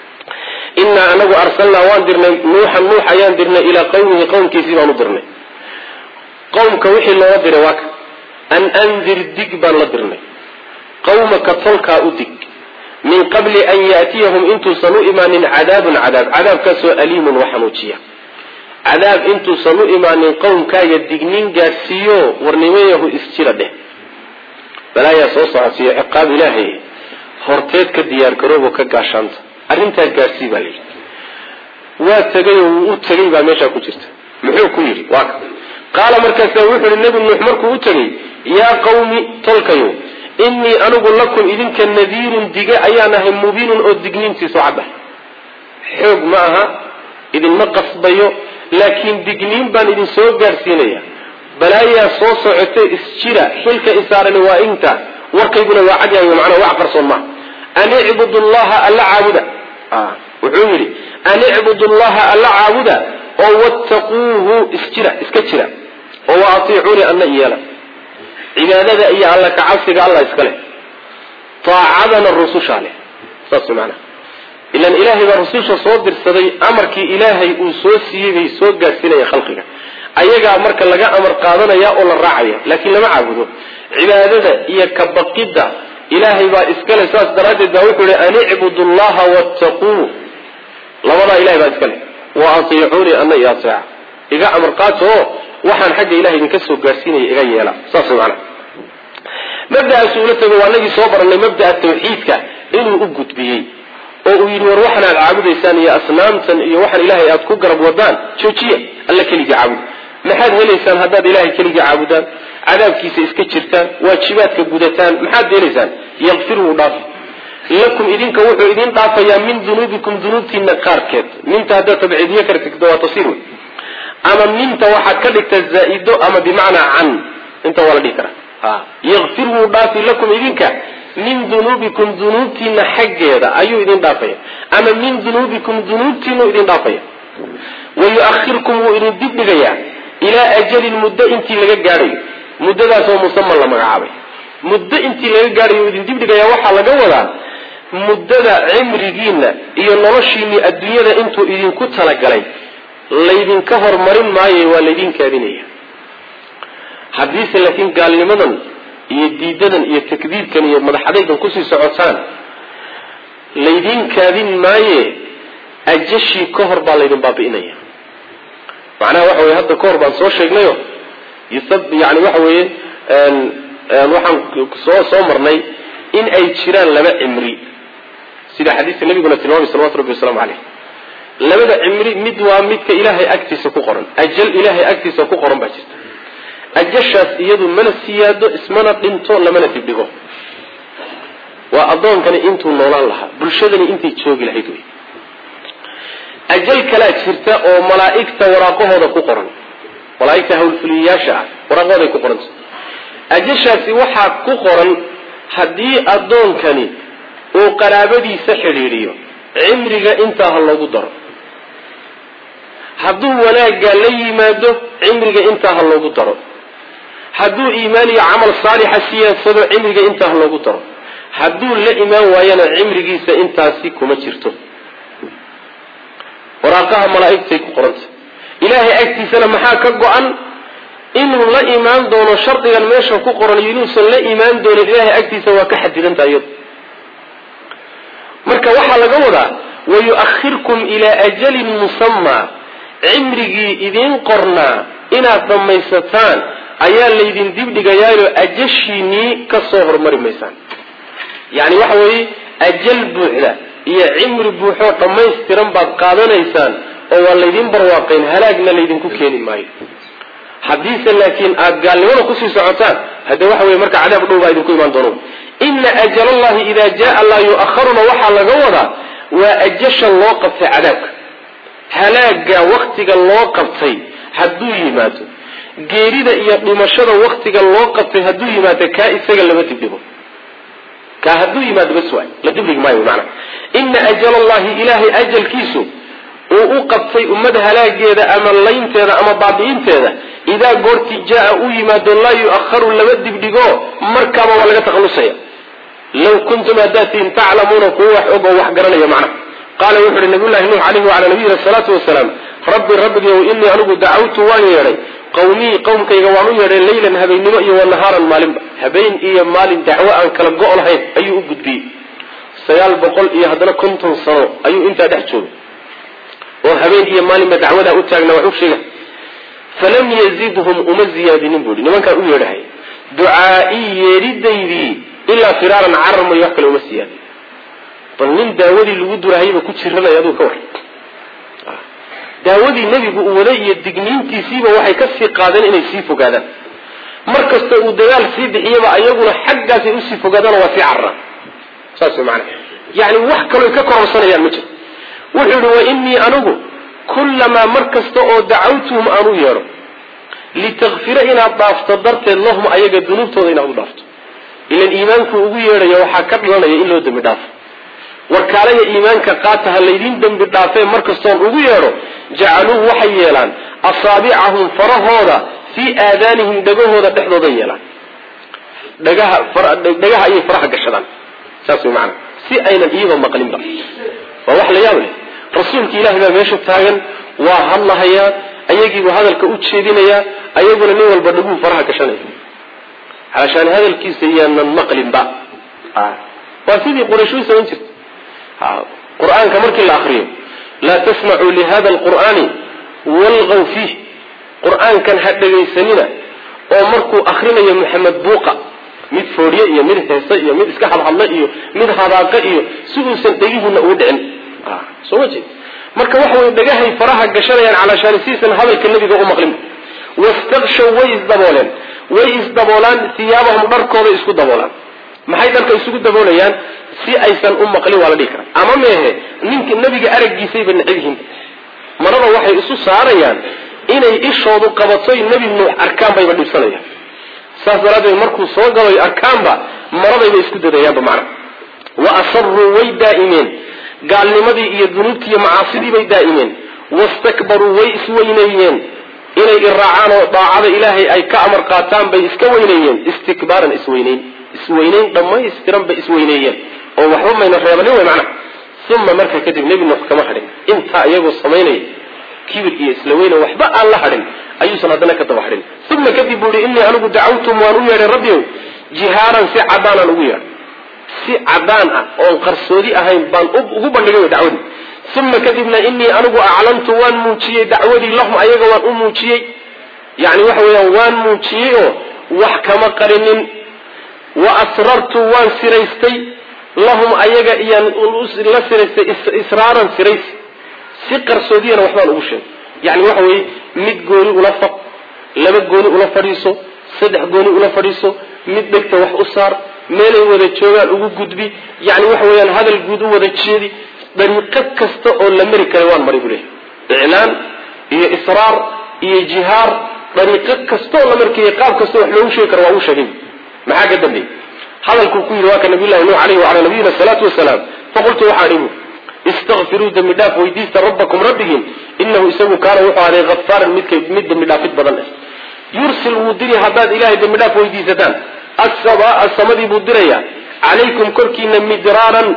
S1: innaa anagu arsalnaa waan dirnay nuuxan nuux ayaan dirnay ilaa qawmihi qowmkiisii baan u dirnay qowmka wixii looga diray waa ka an andir dig baan la dirnay qawmaka tolkaa u dig min qabli an yaatiyahum intuusan u imaanin cadaabun cadaab cadaabkaasoo aliimun wa xanuujiya cadaab intuusan u imaanin qowmkaaga dignin gaadhsiiyo warnimayahu isjira dheh balaayaa soo socodsiiyo ciqaab ilaahay horteed ka diyaar garoobo ka gaashaanta arrintaa gaadhsii baa layidhi waa tegay oo wuu u tegay baa meeshaa ku jirta muxuu ku yidhi waa ka qaala markaasa wuxuu yihi nebi nuux markuu u tegay yaa qawmi tolkayo innii anigu lakum idinka nadiirun dige ayaan ahay mubiinun oo digniintiisu cad ah xoog ma aha idinma qasbayo laakiin digniin baan idin soo gaadhsiinaya balaayaa soo socotay isjira xilka isaarani waa intaas warkayguna waa cad yahay macnaa wax qarsoon maaha an icbudu llaha alla caabuda wuxuu yidhi an icbudu llaha alla caabuda oo wattaquuhu isjira iska jira oo wa atiicuuni anna iyeela cibaadada iyo alla kacabsiga alla iska leh taacadana rusushaa leh saas maanaa ilan ilaahay baa rususha soo dirsaday amarkii ilaahay uu soo siiyey bay soo gaadhsiinaya khalqiga ayagaa marka laga amar qaadanaya oo la raacaya laakiin lama caabudo cibaadada iyo kabaqidda ilaahay baa iskale saas daraaddeed baa wuxuu yihi an icbudu llaha wattaquu labadaa ilahay baa iska leh wa atiicuunii ana iyo ateeca iga amar qaato oo waxaan xagga ilahay idinka soo gaadhsiinaya iga yeela saas macana mabda'aasu ula tego waa nagii soo barannay mabda'a tawxiidka inuu u gudbiyey oo uu yidhi war waxan aad caabudaysaan iyo asnaamtan iyo waxaan ilaahay aad ku garab wadaan joojiya alla keligii caabuda maxaad helaysaan haddaad ilahay keligii caabudaan cadaabkiisa iska jirtaan waajibaadka gudataan maxaad helaysaan yakfir wuu dhaafi lakum idinka wuxuu idin dhaafayaa min dunuubikum dunuubtiina qaarkeed minta haddaad tabciidiye kala tegto waa tasiir wey ama minta waxaad ka dhigta zaa-ido ama bimacnaa can inta waa la dhihi karaa yakfir wuu dhaafi lakum idinka min dunuubikum dunuubtiina xaggeeda ayuu idin dhaafaya ama min dunuubikum dunuubtiinuu idin dhaafaya wa yu-ahirkum wuu idin dibdhigayaa ilaa ajalin muddo intii laga gaadhayo muddadaasoo musaman la magacaabay muddo intii laga gaadhayo idin dibdhigayaa waxaa laga wadaa muddada cimrigiina iyo noloshiinii adduunyada intuu idinku talagalay laydinka hormarin maayo waa laydin kaadinaya haddiise laakiin gaalnimadan iyo diidadan iyo takdiibkan iyo madaxadaygan kusii socotaan laydin kaadin maaye ajashii ka hor baa laydin baabi'inaya macnaha waxa weye hadda ka hor baan soo sheegnayo yani waxa weeye waxaan soo soo marnay in ay jiraan laba cimri sida xadiiska nabiguna tilmaamay salawatu rabbi wasalaamu caleyh labada cimri mid waa midka ilaahay agtiisa ku qoran ajal ilaahay agtiisa ku qoran baa jirta ajashaas iyadu mana siyaado ismana dhinto lamana dibdhigo waa addoonkani intuu noolaan lahaa bulshadani intay joogi lahayd wey ajal kalaa jirta oo malaa'igta waraaqahooda ku qoran malaaigta hawlfuliyayaasha ah waraaqahooday ku qoranta ajashaasi waxaa ku qoran haddii addoonkani uu qaraabadiisa xidhiidhiyo cimriga intaa ha loogu daro hadduu wanaagga la yimaado cimriga intaa ha loogu daro hadduu iimaan iyo camal saalixa siyaadsado cimriga intaa ha loogu daro hadduu la imaan waayana cimrigiisa intaasi kuma jirto waraaqaha malaa'igtay ku qoranta ilaahay agtiisana maxaa ka go-an inuu la imaan doono shardigan meesha ku qoran iyo inuusan la imaan doonin ilaahay agtiisa waa ka xadidantaha iyadu marka waxaa laga wadaa wayu'ahirkum ilaa ajalin musamaa cimrigii idiin qornaa inaad dhammaysataan ayaa laydin dibdhigayaayo ajashiinii ka soo hormari maysaan yani waxa weeye ajal buuxda iyo cimri buuxoo dhammaystiran baad qaadanaysaan oo waa laydin barwaaqayn halaagna laydinku keeni maayo haddiise laakiin aad gaalnimada kusii socotaan hadde waxa weye marka cadaab dhow baa idinku imaan doono ina ajal allahi idaa jaa laa yu'aharuna waxaa laga wadaa waa ajasha loo qabtay cadaabka halaaga waktiga loo qabtay hadduu yimaado geerida iyo dhimashada waktiga loo qabtay hadduu yimaado kaa isaga lama dibdhigo kaa hadduu yimaado bas waay la dibdhigi maayo maana ina ajal allahi ilaahay ajalkiisu uu u qabtay ummad halaageeda ama laynteeda ama baabi'inteeda idaa goortii jaa u yimaado laa yu'aharu lama dibdhigo markaaba waa laga takhalusaya law kuntum haddaad tihin taclamuuna kuwa wax og oo wax garanaya macna qaala wuxu uhi nabiyullahi nuux calayhi wacalaa nabiyina asalaatu wasalaam rabbi rabbigow innii anigu dacawtu waan yeedhay qawmii qowmkayga waan u yeedhay leylan habeennimo iyo wanahaaran maalinba habeen iyo maalin dacwo aan kala go' lahayn ayuu u gudbiyey sagaal boqol iyo haddana konton sano ayuu intaa dhex joogay oo habeen iyo maalinba dacwadaa u taagna wax u sheega falam yazidhum uma ziyaadinin bu ihi nimankaan u yeedhahay ducaa'ii yeedhidaydii ilaa firaaran carar mayo wax kale uma siyaadin bal nin daawadii lagu durahayba ku jiranaya aduu ka war daawadii nebigu uu waday iyo digniintiisiiba waxay ka sii qaadeen inay sii fogaadaan mar kasta uu dagaal sii bixiyaba ayaguna xaggaasay usii fogaadaano waa sii cararaan saas way maanaa yani wax kaloo ka kororsanayaan ma jiro wuxuu yihi wa innii anigu kullamaa mar kasta oo dacawtuhum aan u yeedho litakfira inaad dhaafto darteed lahum ayaga dunuubtooda inaad u dhaafto ilan iimaanku ugu yeedhaya waxaa ka dhalanaya in loo dembi dhaafo warkaalaya iimaanka qaata ha laydin dembi dhaafee mar kastoon ugu yeedho jacaluu waxay yeelaan asaabicahum farahooda fii aadaanihim dhagahooda dhexdooda yeelaan dhagaha dhagaha ayay faraha gashadaan saas way macanaa si aynan iyagoo maqlinba waa wax la yaab leh rasuulka ilahi baa meesha taagan waa hadlahayaa ayagiibuu hadalka u jeedinayaa ayaguna nin walba dhaguu faraha gashanaya haashaan hadalkiisa yaanan maqlinba waa sidii quraysh u samayn jirta qur-aanka markii la akriyo laa tasmacuu lihada alqur'aani walgaw fiih qur-aankan ha dhegaysanina oo markuu akrinayo maxamed buuqa mid foodhiye iyo mid heese iyo mid iska hadhadla iyo mid hadaaqa iyo si uusan dhegihiina ugu dhicin soo ma jeed marka waxa wey dhagahay faraha gashanayaan calaashaani siisan hadalka nebiga u maqlin wastakshaw way isdabooleen way isdaboolaan hiyaabahum dharkooday isku daboolaan maxay dharka isugu daboolayaan si aysan u maqlin waa la dhihi karaa ama meehe ninka nebiga araggiisayba necab yihiin marada waxay isu saarayaan inay ishoodu qabatoy nebi nuux arkaan bayba dhibsanayaan saas daraaddeed markuu soo galoy arkaanba maradayba isku dadayaanba macna wa asaruu way daa'imeen gaalnimadii iyo dunuubtii iyo macaasidii bay daa'imeen wastakbaruu way isweyneeyeen inay iraacaan oo daacada ilaahay ay ka amar qaataan bay iska weyneeyeen istikbaaran isweyneyn isweyneyn dhammaystiran bay isweyneeyeen oo waxba mayna reebanin wey macnaha uma markaa kadib nebi nuux kama hadhin intaa iyagoo samaynaya kibir iyo isla weyne waxba aan la hadhin ayuusan haddana ka daba hadhin uma kadib buu ihi innii anigu dacawtum waan u yeedhay rabbiyow jihaaran si cadaanaan ugu yeedhay si cadaan ah oon qarsoodi ahayn baan ugu bandhigay wey dacwadii uma kadibna inii anigu aclantu waan muujiyey dacwadii lahum ayaga waan u muujiyey yani waxa weeyaan waan muujiyey oo wax kama qarinin wa asrartu waan siraystay lahum ayaga iyaan la siraystay israaran siraysi si qarsoodiyana waxbaan ugu sheegay yani waxa weeye mid gooni ula faq laba gooni ula fadhiiso saddex gooni ula fadhiiso mid dhegta wax u saar meelay wada joogaan ugu gudbi yani waxa weeyaan hadal guud u wada jeedi dariiqo kasta oo la mari karay waan maray buu leehay iclaan iyo israar iyo jihaar dariiqo kasta oo la markaya qaab kasta wax loogu sheegi karo waa uu sheegay maxaa ka dambeeyey hadalkuu ku yidhi waa ka nabiy llahi nuux alayhi wacalaa nabiyina salaatu wasalaam faqultu waxaa dhibu istakfiruu dembi dhaaf weydiista rabbakum rabbigiin inahu isagu kaana wuxuu aday afaaran midk mid dembi dhaafid badan ah yursil wuu diri haddaad ilahay dembi dhaaf weydiisataan asabaa samadii buu dirayaa calaykum korkiina midraaran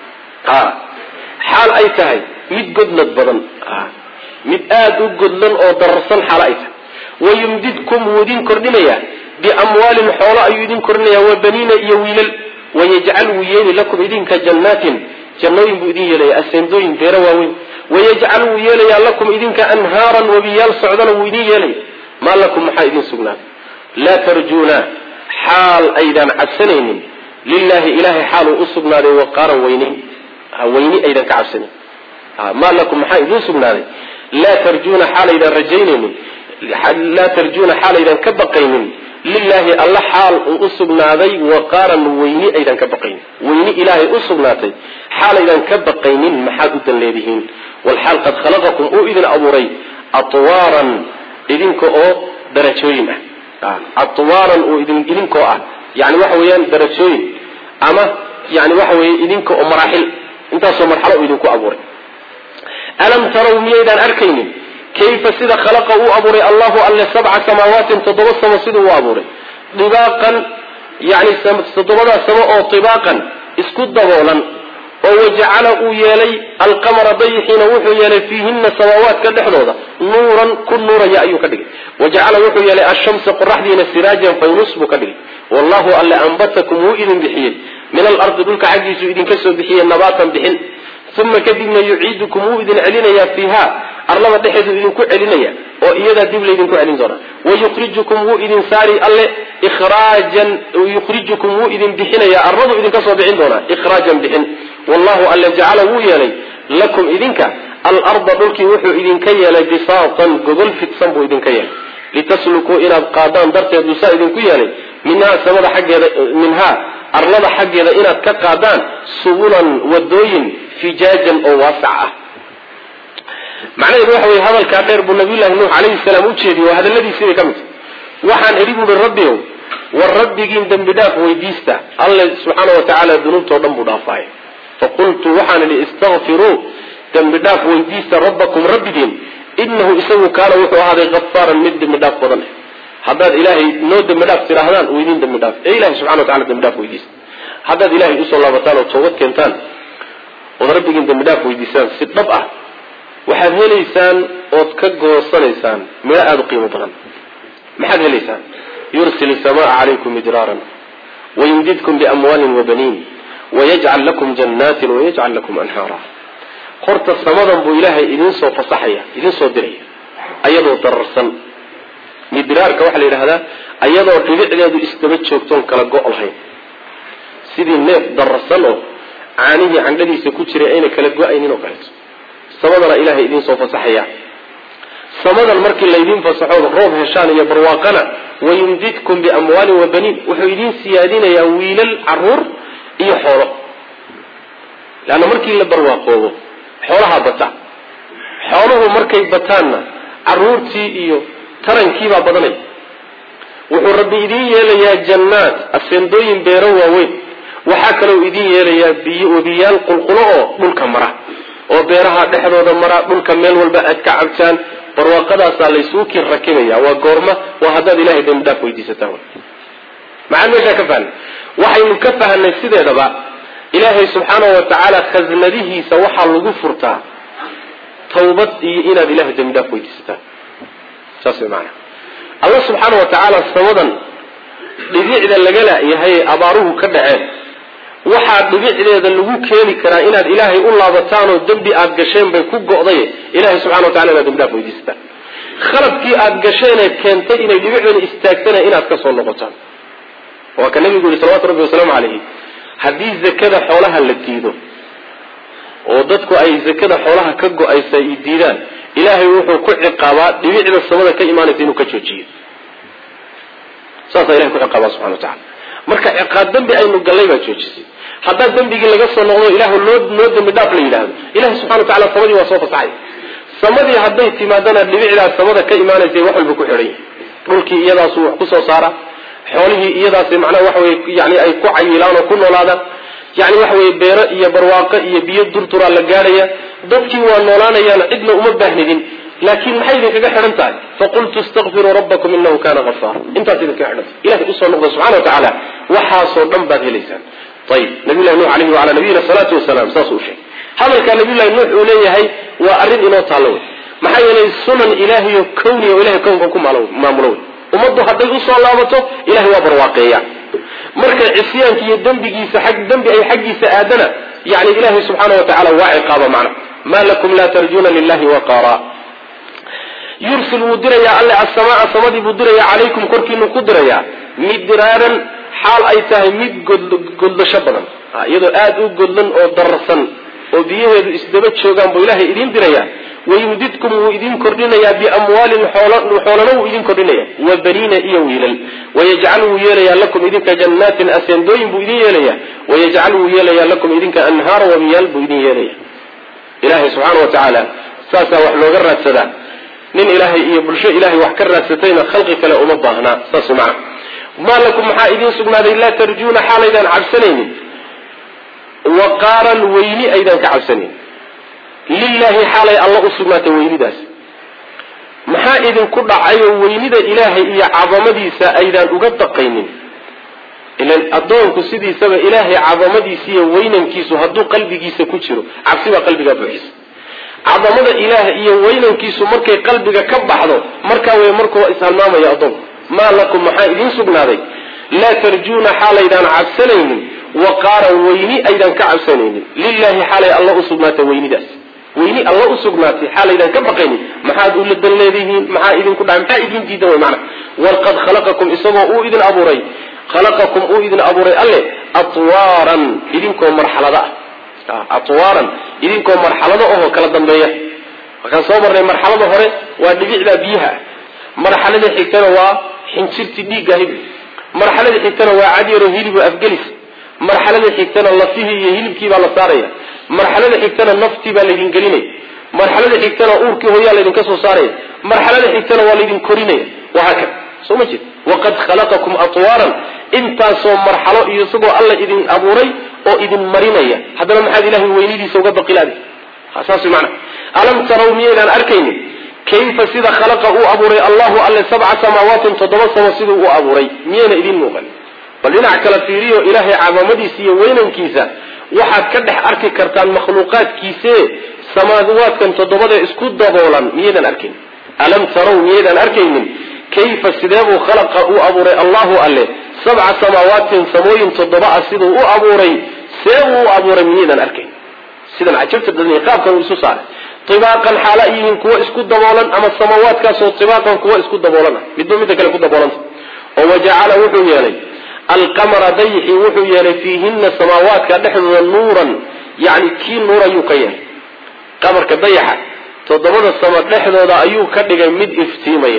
S1: xaal ay tahay mid godlad badan mid aada u godlan oo dararsan xaal ay tahay wayumdidkum wuu idin kordhinayaa biamwaalin xoolo ayuu idin kordhinaya wa baniina iyo wiilal wayajcal wuu yeeli lakum idinka jannaatin jannooyin buu idin yeelaya aseendooyin beero waaweyn wayajcal wuu yeelayaa lakum idinka anhaaran wabiyaal socdana wuu idin yeelaya maa lakum maxaa idin sugnaaday laa tarjuuna xaal aydaan cabsanaynin lilahi ilahay xaaluu u sugnaaday waqaaran weyneyn weyni aydan ka cabsanin maa lakum maxaa idin sugnaaday laa tarjuuna xaalaydan rajaynaynin laa tarjuuna xaalaydan ka baqaynin lilahi alla xaal uu u sugnaaday waqaaran weyni aydan ka baqaynin weyni ilaahay u sugnaatay xaalaydan ka baqaynin maxaad u dan leedihiin walxaal qad khalaqakum uu idin abuuray atwaaran idinka oo darajooyin ah atwaaran uu idinkoo ah yani waxa weeyaan darajooyin ama yani waxa weeye idinka oo maraaxil intaasoo marxalo uu idinku abuuray alam taraw miyaydaan arkaynin kayfa sida khalaqa uu abuuray allahu alle sabca samaawatin toddoba samo siduu u abuuray dibaaqan yani toddobadaa samo oo dibaaqan isku daboolan oo wajacala uu yeelay alqamara dayixiina wuxuu yeelay fiihina samaawaadka dhexdooda nuuran ku nuuraya ayuu ka dhigay wajacala wuxuu yeelay ashamsa qoraxdiina siraajan faynus buu ka dhigay wallahu alle ambatakum wuu idin bixiyey min alardi dhulka xaggiisuu idinka soo bixiyey nabaatan bixin uma kadibna yuciidukum wuu idin celinayaa fiiha arlada dhexeedu idinku celinaya oo iyadaa dib laydinku celin doona wayukhrijukum wuu idin saari alle ikhraajan yukhrijukum wuu idin bixinaya arladu idinka soo bixin doonaa ikhraajan bixin wallahu alle jacala wuu yeelay lakum idinka alarda dhulkii wuxuu idinka yeelay bisaatan gogol fidsan buu idinka yeelay litaslukuu inaad qaadaan darteed buu saa idinku yeelay minhaa samada xaggeeda minhaa arlada xaggeeda inaad ka qaadaan subulan wadooyin fijaajan oo waasac ah macnaheedu waxa weye hadalkaa dheer buu nabiyullahi nuux calayhi salaam u jeediyey waa hadalladiisii bay ka mid tahy waxaan idhi buuhi rabbiow war rabbigiin dembi dhaaf weydiista alle subxaana wa tacaala dunuubtao dhan buu dhaafaaya faqultu waxaan idhi istakfiruu dembi dhaaf weydiista rabbakum rabbigiin inahu isagu kaana wuxuu ahaaday kafaaran mid dembi dhaaf badan ah haddaad ilaahay noo dembi dhaaf tidhaahdaan uu idin dembi dhaaf ee ilahay subxana wa tacala dembi dhaaf weydiista haddaad ilahay usoo laabataan oo toobad keentaan ood rabbigiin dembi dhaaf weydiisaan si dhab ah waxaad helaysaan ood ka goosanaysaan midho aada u qiimo badan maxaad helaysaan yursil isamaa calaykum midraaran wayumdidkum biamwaalin wabaniin wayajcal lakum janaatin wayajcal lakum anhaara horta samadan buu ilaahay idinsoo fasaxaya idinsoo diraya ayadoo dararsan midraarka waxaa la yidhahdaa ayadoo dhibicdeedu isdaba joogtoon kala go' lahayn sidii neef dararsan oo caanihii candhadiisa ku jiray ayna kala go-aynin oo kaleeto samadana ilaahay idinsoo fasaxaya samadan markii laydin fasaxood roob heshaan iyo barwaaqana wayumdidkum biamwaalin wa baniin wuxuu idin siyaadinayaa wiilal caruur iyo xoolo leanna markii la barwaaqoobo xoolahaa bata xooluhu markay bataanna caruurtii iyo tarankiibaa badanaya wuxuu rabbi idin yeelayaa jannaad aseendooyin beero waaweyn waxaa kaloo idin yeelayaa biyo webiyaal qulqulo oo dhulka mara oo beeraha dhexdooda mara dhulka meel walba aad ka cabtaan barwaaqadaasaa laysuu kin rakibaya waa goorma waa haddaad ilahay dembi dhaaf weydiisataan maxaan meeshaa ka fahnay waxaynu ka fahnay sideedaba ilaahay subxaana wa tacaala khasnadihiisa waxaa lagu furtaa tawbad iyo inaad ilahay dembi dhaaf weydiisataan saas way maanaa alla subxaana wa tacaala samadan dhibicda lagala yahay abaaruhu ka dhaceen waxaa dhibicdeeda lagu keeni karaa inaad ilaahay u laabataanoo dembi aad gasheen bay ku go'day ilahay subxana wa tacala inaad dembi dhaaf weydiisataan khaladkii aad gasheenee keentay inay dhibicdani istaagtana inaad ka soo noqotaan waa ka nabigu yihi salawatu rabbi wasalaamu calayhi haddii zakada xoolaha la diido oo dadku ay zakada xoolaha ka go-aysa ay diidaan ilaahay wuxuu ku ciqaabaa dhibicda samada ka imaanaysa inuu ka joojiyo saasaa ilahay ku ciqaabaa subxana wa tacala marka ciqaab dembi aynu gallay baa joojisay haddaa dembigii laga soo noqdo ilah noo noo dembi dhaaf la yidhaahdo ilahay subxana wa tacala samadii waa soo fasaxay samadii hadday timaadana dhibicdaas samada ka imaanaysa wax walba ku xidhan yahay dhulkii iyadaasuu wax kusoo saara xoolihii iyadaas macnaha waxa weye yani ay ku cayilaan oo ku noolaadaan yani waxa weye beero iyo barwaaqo iyo biyo durduraa la gaadhaya dadkii waa noolaanayaan cidna uma baahnidin laakiin maxay idinkaga xidhan tahay faqultu istakfiruu rabbakum inahu kana afaara intaas idinkaga xidhan tahay ilahay usoo noqda subxana wa tacaala waxaasoo dhan baad helaysaan ayib nabiyllahi nuux alayhi wacala nabiyina salaatu wasalaam saasuu sheegay hadalkaa nabiyullahi nuux uu leeyahay waa arrin inoo taallo wey maxaa yeelay sunan ilaahiyo kowni o ilahay kownka ku maamulo wey ummaddu hadday usoo laabato ilahay waa barwaaqeeya marka cisyaanka iyo dembigiisa ag dembi ay xaggiisa aadana yani ilahay subxaana wa tacala waa ciqaaba macna ma lakum laa tarjuna lilahi waqaara yursil wuu dirayaa alle asamaa samadii buu dirayaa calaykum korkiinu ku dirayaa midraaran xaal ay tahay mid goldasho badan iyadoo aada u godlan oo dararsan oo biyaheedu isdaba joogaan buu ilahay idiin dirayaa wayumdidkum wuu idin kordhinayaa biamwaalin xoolana wuu idin kordhinaya wa baniina iyo wiilal wayajcal wuu yeelayaa lakum idinka jannaatin aseendooyin buu idin yeelaya wayajcal wuu yeelayaa lakum idinka anhaara wamiyaal buu idin yeelaya ilahay subxaana wa tacaala saasaa wax looga raadsadaa nin ilaahay iyo bulsho ilahay wax ka raadsatayna khalqi kale uma baahnaa saas macna maa lakum maxaa idiin sugnaaday laa tarjuuna xaalaydaan cabsanaynin waqaaran weyni aydaan ka cabsanayn lilaahi xaalay alla u sugnaatay weynidaas maxaa idinku dhacayoo weynida ilaahay iyo cadamadiisa aydaan uga daqaynin ilan addoonku sidiisaba ilaahay cadamadiisa iyo weynankiisu hadduu qalbigiisa ku jiro cabsi baa qalbigaa buuxisa cadamada ilaah iyo weynankiisu markay qalbiga ka baxdo markaa wey markuu ishalmaamaya addoonku maa lakum maxaa idiin sugnaaday laa tarjuuna xaalaydaan cabsanaynin waqaaran weyni aydaan ka cabsanaynin lilahi xaalay alla u sugnaatay weynidaas weyni alla u sugnaatay xaalaydaan ka baqaynin maxaad ula dan leedihiin maxaa idinku dhaay maxaa idin diidan way macna walqad khalaqakum isagoo uu idin abuuray khalaqakum uu idin abuuray alle atwaaran idinkoo marxalada ah atwaaran idinkoo marxalado ahoo kala dambeeya markaan soo marnay marxalada hore waa dhibicda biyaha ah marxalada xigtana waa xinjirti dhiigga hib marxalada xigtana waa cadyaro hilibu afgelis marxalada xigtana lafihii iyo hilibkii baa la saaraya marxalada xigtana naftii baa laydin gelinaya marxalada xigtana uurkii hooyaa laydinka soo saaraya marxalada xigtana waa laydin korinaya wahaakada soo ma jeed waqad khalaqakum atwaaran intaasoo marxalo iyo isagoo alla idin abuuray oo idin marinaya haddana maxaad ilahay weynidiisa uga baqilaada saas mana alam taraw miyaydaan arkaynin kayfa sida khalaqa uu abuuray allahu alle sabca samaawatin toddoba samo siduu u abuuray miyayna idin muuqan bal dhinac kala fiiriyo ilaahay cadamadiisa iyo weynankiisa waxaad ka dhex arki kartaan makhluuqaadkiise samaawaadkan toddobada isku daboolan miyaydaan arkayn alam taraw miyaydaan arkaynin kayfa sideebuu khalaqa uu abuuray allahu alle sabca samaawatin samooyin toddoba ah siduu u abuuray seebuu u abuuray miyaydaan arkayn sidan cajabta badan qaabkan uu isu saaray ibaaqan xaala ay yihiin kuwa isku daboolan ama samawaadkaasoo ibaaqan kuwa isku daboolan ah midba midda kale ku daboolanta oo wajacala wuxuu yeelay alqamara dayxi wuxuu yeelay fiihina samaawaadka dhexdooda nuuran yani kii nuur ayuu ka yeelay qamarka dayaxa toddobada samo dhexdooda ayuu ka dhigay mid iftiimaya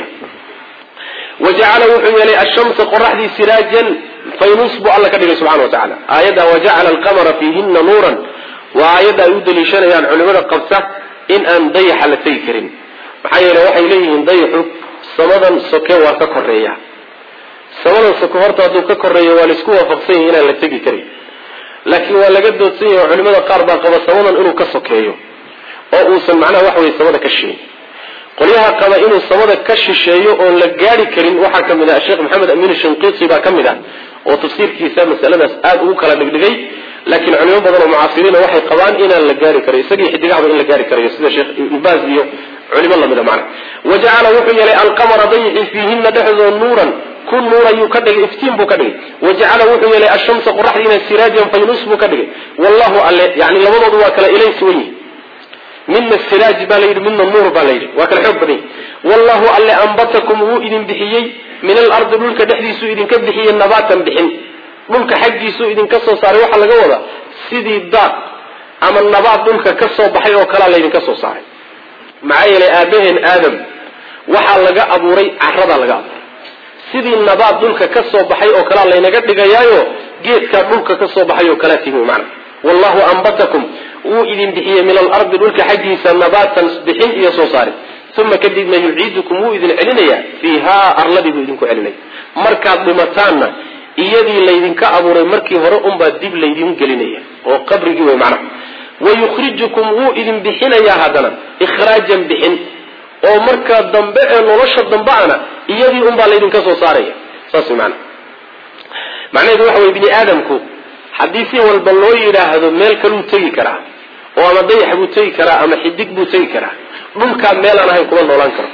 S1: wajacala wuxuu yeelay ashamsa qoraxdii siraajan faynus buu alla ka dhigay subxana wa tacala aayadda wajacala alqamara fiihina nuuran waa aayadda ay u daliishanayaan culimada qabta in aan dayaxa la tegi karin maxaa yeele waxay leeyihiin dayaxu samadan soke waa ka koreeya samadan soke horta hadduu ka koreeyo waa laisku waafaqsan yahi inaan la tegi karin laakiin waa laga doodsan yahi oo culimada qaar baa qaba samadan inuu ka sokeeyo oo uusan macnaha waxa weye samada ka sheegin qolyaha qaba inuu samada ka shisheeyo oon la gaari karin waxaa ka mid ah sheekh maxamed amiin shinqiiti baa ka mid ah oo tafsiirkiisa masaladaas aada ugu kala dhigdhigay laakiin culimo badan oo mucaasiriina waxay qabaan inaan la gaari karay isagii xidigahaba in la gaari karayo sida sheekh ibn baaz iyo culimo lamida macna wa jacala wuxuu yeelay alqamara dayixi fiihina dhexdoo nuuran kun nuur ayuu ka dhigay iftiin buu ka dhigay wa jacala wuxuu yeelay ashamsa qoraxdiina siraajan faynus buu ka dhigay wallahu alle yani labadoodu waa kala ilays wen yihi midna siraaj baa la yidhi midna nuur baa la yidhi waa kala xoog badan yahi wallahu alle ambatakum wuu idin bixiyey min alardi dhulka dhexdiisuu idinka bixiyey nabaatan bixin dhulka xaggiisuu idinka soo saaray waxaa laga wadaa sidii daaq ama nabaad dhulka ka soo baxay oo kalaa laydinka soo saaray maxaa yeelay aabaheen aadam waxaa laga abuuray caradaa laga abuuray sidii nabaad dhulka ka soo baxay oo kalaa laynaga dhigayaayo geedkaa dhulka ka soo baxay oo kalaa tihi mana wallahu ambatakum wuu idin bixiyey min alardi dhulka xaggiisa nabaatan bixin iyo soo saari uma kadibna yuciidukum wuu idin celinayaa fiihaa arladii buu idinku celinaya markaad dhimataanna iyadii laydinka abuuray markii hore unbaa dib laydin gelinaya oo qabrigii wey macnaha wayukhrijukum wuu idin bixinayaa haddana ikhraajan bixin oo markaa dambe ee nolosha dambe ana iyadii unbaa laydinka soo saaraya saas wey maana macnaheedu waxa weye bini aadamku haddii si walba loo yidhaahdo meel kaluu tegi karaa oo ama dayax buu tegi karaa ama xidig buu tegi karaa dhulkaa meelaan ahayn kuma noolaan karo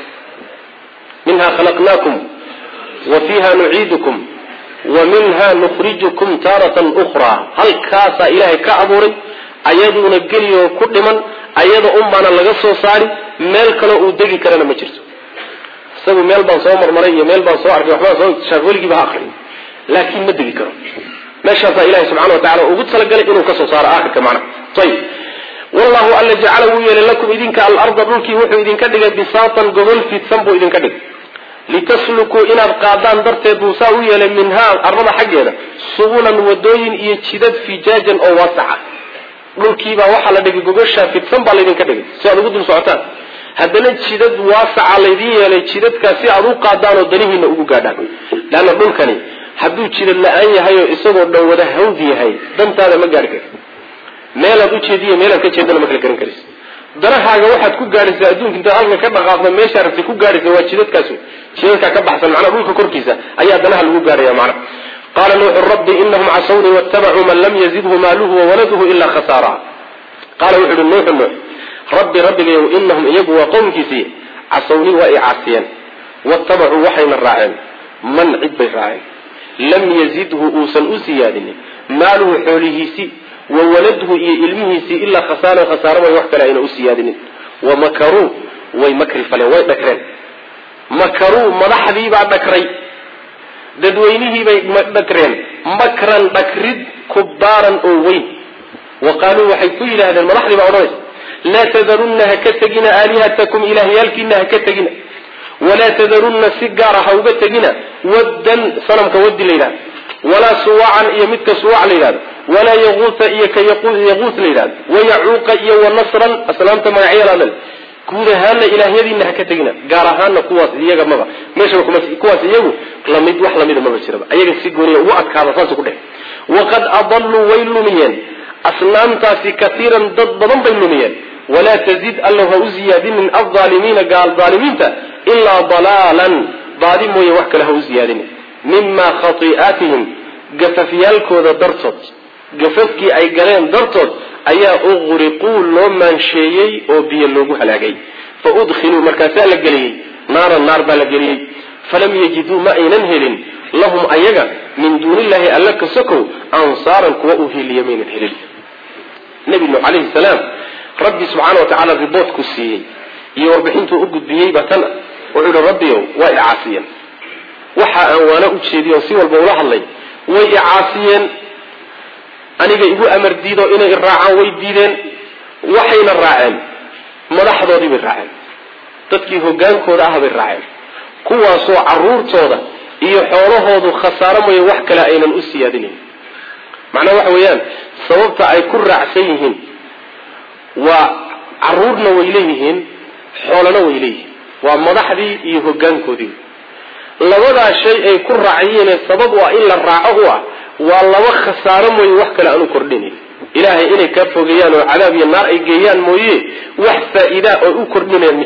S1: minhaa khalaqnaakum wa fiiha nuciidukum wa minha nukhrijukum taaratan ukhraa halkaasaa ilaahay ka abuuray ayaduuna geliyoo ku dhiman ayada unbaana laga soo saari meel kaloo uu degi karana ma jirto isagu meel baan soo marmaray iyo meel baan soo arkay waxbaan soo shaaf weligiiba ha akriyo laakiin ma degi karo meeshaasaa ilahay subxana wa tacala ugu talagalay inuu kasoo saaro aakhirka macnaha ayib wallahu alla jacala wuu yeelay lakum idinka alarda dhulkii wuxuu idinka dhigay bisaatan gogol fidsan buu idinka dhigay litaslukuu inaad qaadaan darteed buu saa u yeelay minhaa arlada xaggeeda subulan wadooyin iyo jidad fijaajan oo waasaca dhulkiibaa waxaa la dhigay gogoshaa fidsan baa laydinka dhigay si aad ugu dul socotaan haddana jidad waasaca laydin yeelay jidadkaas si aad u qaadaan oo danihiina ugu gaadhaan leanna dhulkani hadduu jidad la-aan yahay oo isagoo dhan wada hawd yahay dantaada ma gaari karti meelaad ujeediyo meelaad ka jeedana ma kala garan karaysa danahaaga waxaad ku gaadhaysaa adduunka intaad halka ka dhaqaaqdo meeshaa rabtay ku gaadhaysa waa jidadkaas jidadkaa ka baxsan macnaa dhulka korkiisa ayaa danaha lagu gaadhaya macna qaala nuuxu rabbi inahum casawnii waattabacuu man lam yazidhu maaluhu wawaladuhu ilaa khasaara qaala wuxu uhi nuuxu nuux rabbi rabbigayow inahum iyagu waa qowmkiisii casawnii waa i caasiyeen waattabacuu waxayna raaceen man cid bay raaceen lam yazidhu uusan u siyaadinin maaluhu xoolihiisii wa waladhu iyo ilmihiisii ilaa khasaaran khasaaro way wax kale ayna u siyaadinin wa makaruu way makri faleen way dhagreen makaruu madaxdiibaa dhagray dadweynihiibay dhagreen makran dhagrid kubaaran oo weyn wa qaaluu waxay ku yidhaahdeen madaxdii baa odhanaysa laa tadarunna ha ka tegina aalihatakum ilaahyaalkiina ha ka tegina walaa tadarunna si gaara ha uga tegina waddan sanamka waddi la yidhahdo walaa suwacan iyo midka suwac la yidhahdo walaa yaquuta iyo ka yaquut la yidhahdo wayacuuqa iyo wanasran asnaamta magacyalaadle guud ahaana ilaahyadiina ha ka tegina gaar ahaana kuwaas iyaga maba meeshaba kuma kuwaas iyagu lamid wax lamida maba jiraba ayaga si gooniya ugu adkaada saas ku dheh waqad adalluu way lumiyeen asnaamtaasi katiiran dad badan bay lumiyeen walaa tazid allow ha u ziyaadinin aldaalimiina gaal daalimiinta ilaa dalaalan baadi mooye wax kale ha u ziyaadinin mima khati'aatihim gafafyaalkooda dartood gafafkii ay galeen dartood ayaa uqriquu loo maansheeyey oo biyo loogu halaagay fa udkhiluu markaasaa la geliyey naaran naar baa la geliyey falam yajiduu ma aynan helin lahum ayaga min duunillahi alla ka sokow ansaaran kuwa u hiliya maynan helin nebi nuux calayhi salaam rabbi subxaana wa tacaala riboortku siiyey iyo warbixintuu u gudbiyey baa tan wuxuu yihi rabbiyow waa icaasiyeen waxa aan waana u jeediy oo si walba ula hadlay way icaasiyeen aniga igu amar diido inay iraacaan way diideen waxayna raaceen madaxdoodii bay raaceen dadkii hogaankooda ah bay raaceen kuwaasoo caruurtooda iyo xoolahoodu khasaaro mooye wax kale aynan u siyaadinayn macnaha waxa weeyaan sababta ay ku raacsan yihiin waa caruurna way leeyihiin xoolana way leeyihiin waa madaxdii iyo hogaankoodii labadaa shay ay ku raaciyeenee sabab u ah in la raaco u ah waa laba khasaaro mooye wax kale aanu kordhinayn ilaahay inay kaa fogeeyaan oo cadaab iyo naar ay geeyaan mooye wax faa-iidaa oo u kordhinayaan ma jiro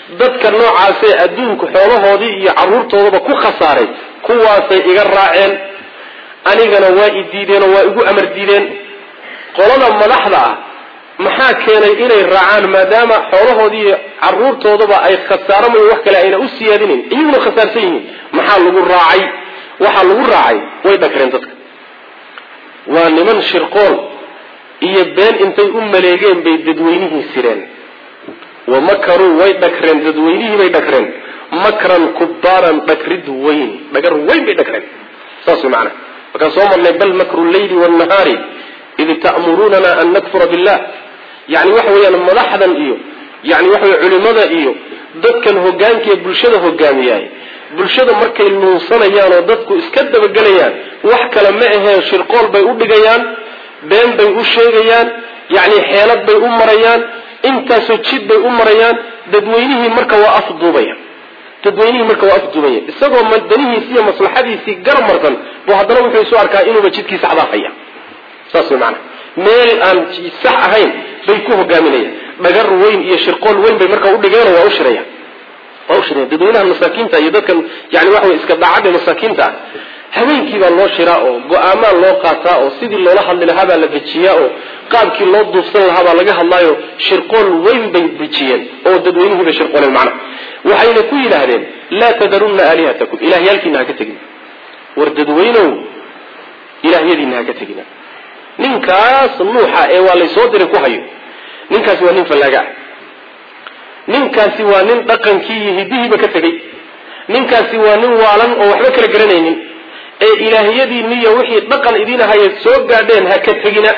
S1: dadka noocaasee adduunku xoolahoodii iyo carruurtoodaba ku khasaaray kuwaasay iga raaceen anigana waa i diideen oo waa igu amar diideen qolada madaxda ah maxaa keenay inay raacaan maadaama xoolahoodii iyo carruurtoodaba ay khasaaramayo wax kale ayna u siyaadinayn iyaguna khasaarsan yihiin maxaa lagu raacay waxaa lagu raacay way dhagreen dadka waa niman shirqool iyo been intay u maleegeen bay dadweynihii sireen wa makaruu way dhagreen dadweynihii bay dhagreen makran kubaaran dhagrid weyn dhagar weyn bay dhagreen saas way macana markaan soo marnay bal makru leyli wnahaari id ta'murunana an nakfura billah yani waxa weeyaan madaxdan iyo yani waxa wey culimada iyo dadkan hogaankaee bulshada hogaamiyaay bulshada markay nuunsanayaan oo dadku iska dabagelayaan wax kale ma aheen shirqool bay u dhigayaan been bay u sheegayaan yani xeelad bay u marayaan intaasoo jid bay u marayaan dadweynihii marka waa afduubaya dadweynihii marka waa afduubaya isagoo danihiisi iyo maslaxadiisii garmarsan buu haddana wuxuu isu arkaa inuuba jidkiisa cadaafaya saas way maanaa meel aan sax ahayn bay ku hogaaminayaan dhagar weyn iyo shirqool weyn bay marka udhigeenoo waa ushiraya waa ushiraya dadweynaha masaakiinta iyo dadkan yani waxa wey iska daacadda masaakiinta ah habeenkii baa loo shiraa oo go-aamaa loo qaataa oo sidii loola hadli lahaa baa la dejiyaa oo qaabkii loo duufsan lahaa baa laga hadlaayo shirqool weyn bay dejiyeen oo dadweynihii bay shirqooleen macnaha waxayna ku yidhaahdeen laa tadarunna aalihatakum ilahyaalkiina ha ka tegin war dadweynow ilaahyadiina ha ka tegina ninkaas nuuxa ee waa laysoo diray ku hayo ninkaasi waa nin fallaaga ah ninkaasi waa nin dhaqankii iyo hidihiiba ka tegey ninkaasi waa nin waalan oo waxba kala garanaynin ee ilaahyadiiniyo wixii dhaqan idiin ahayeed soo gaadheen ha ka tegina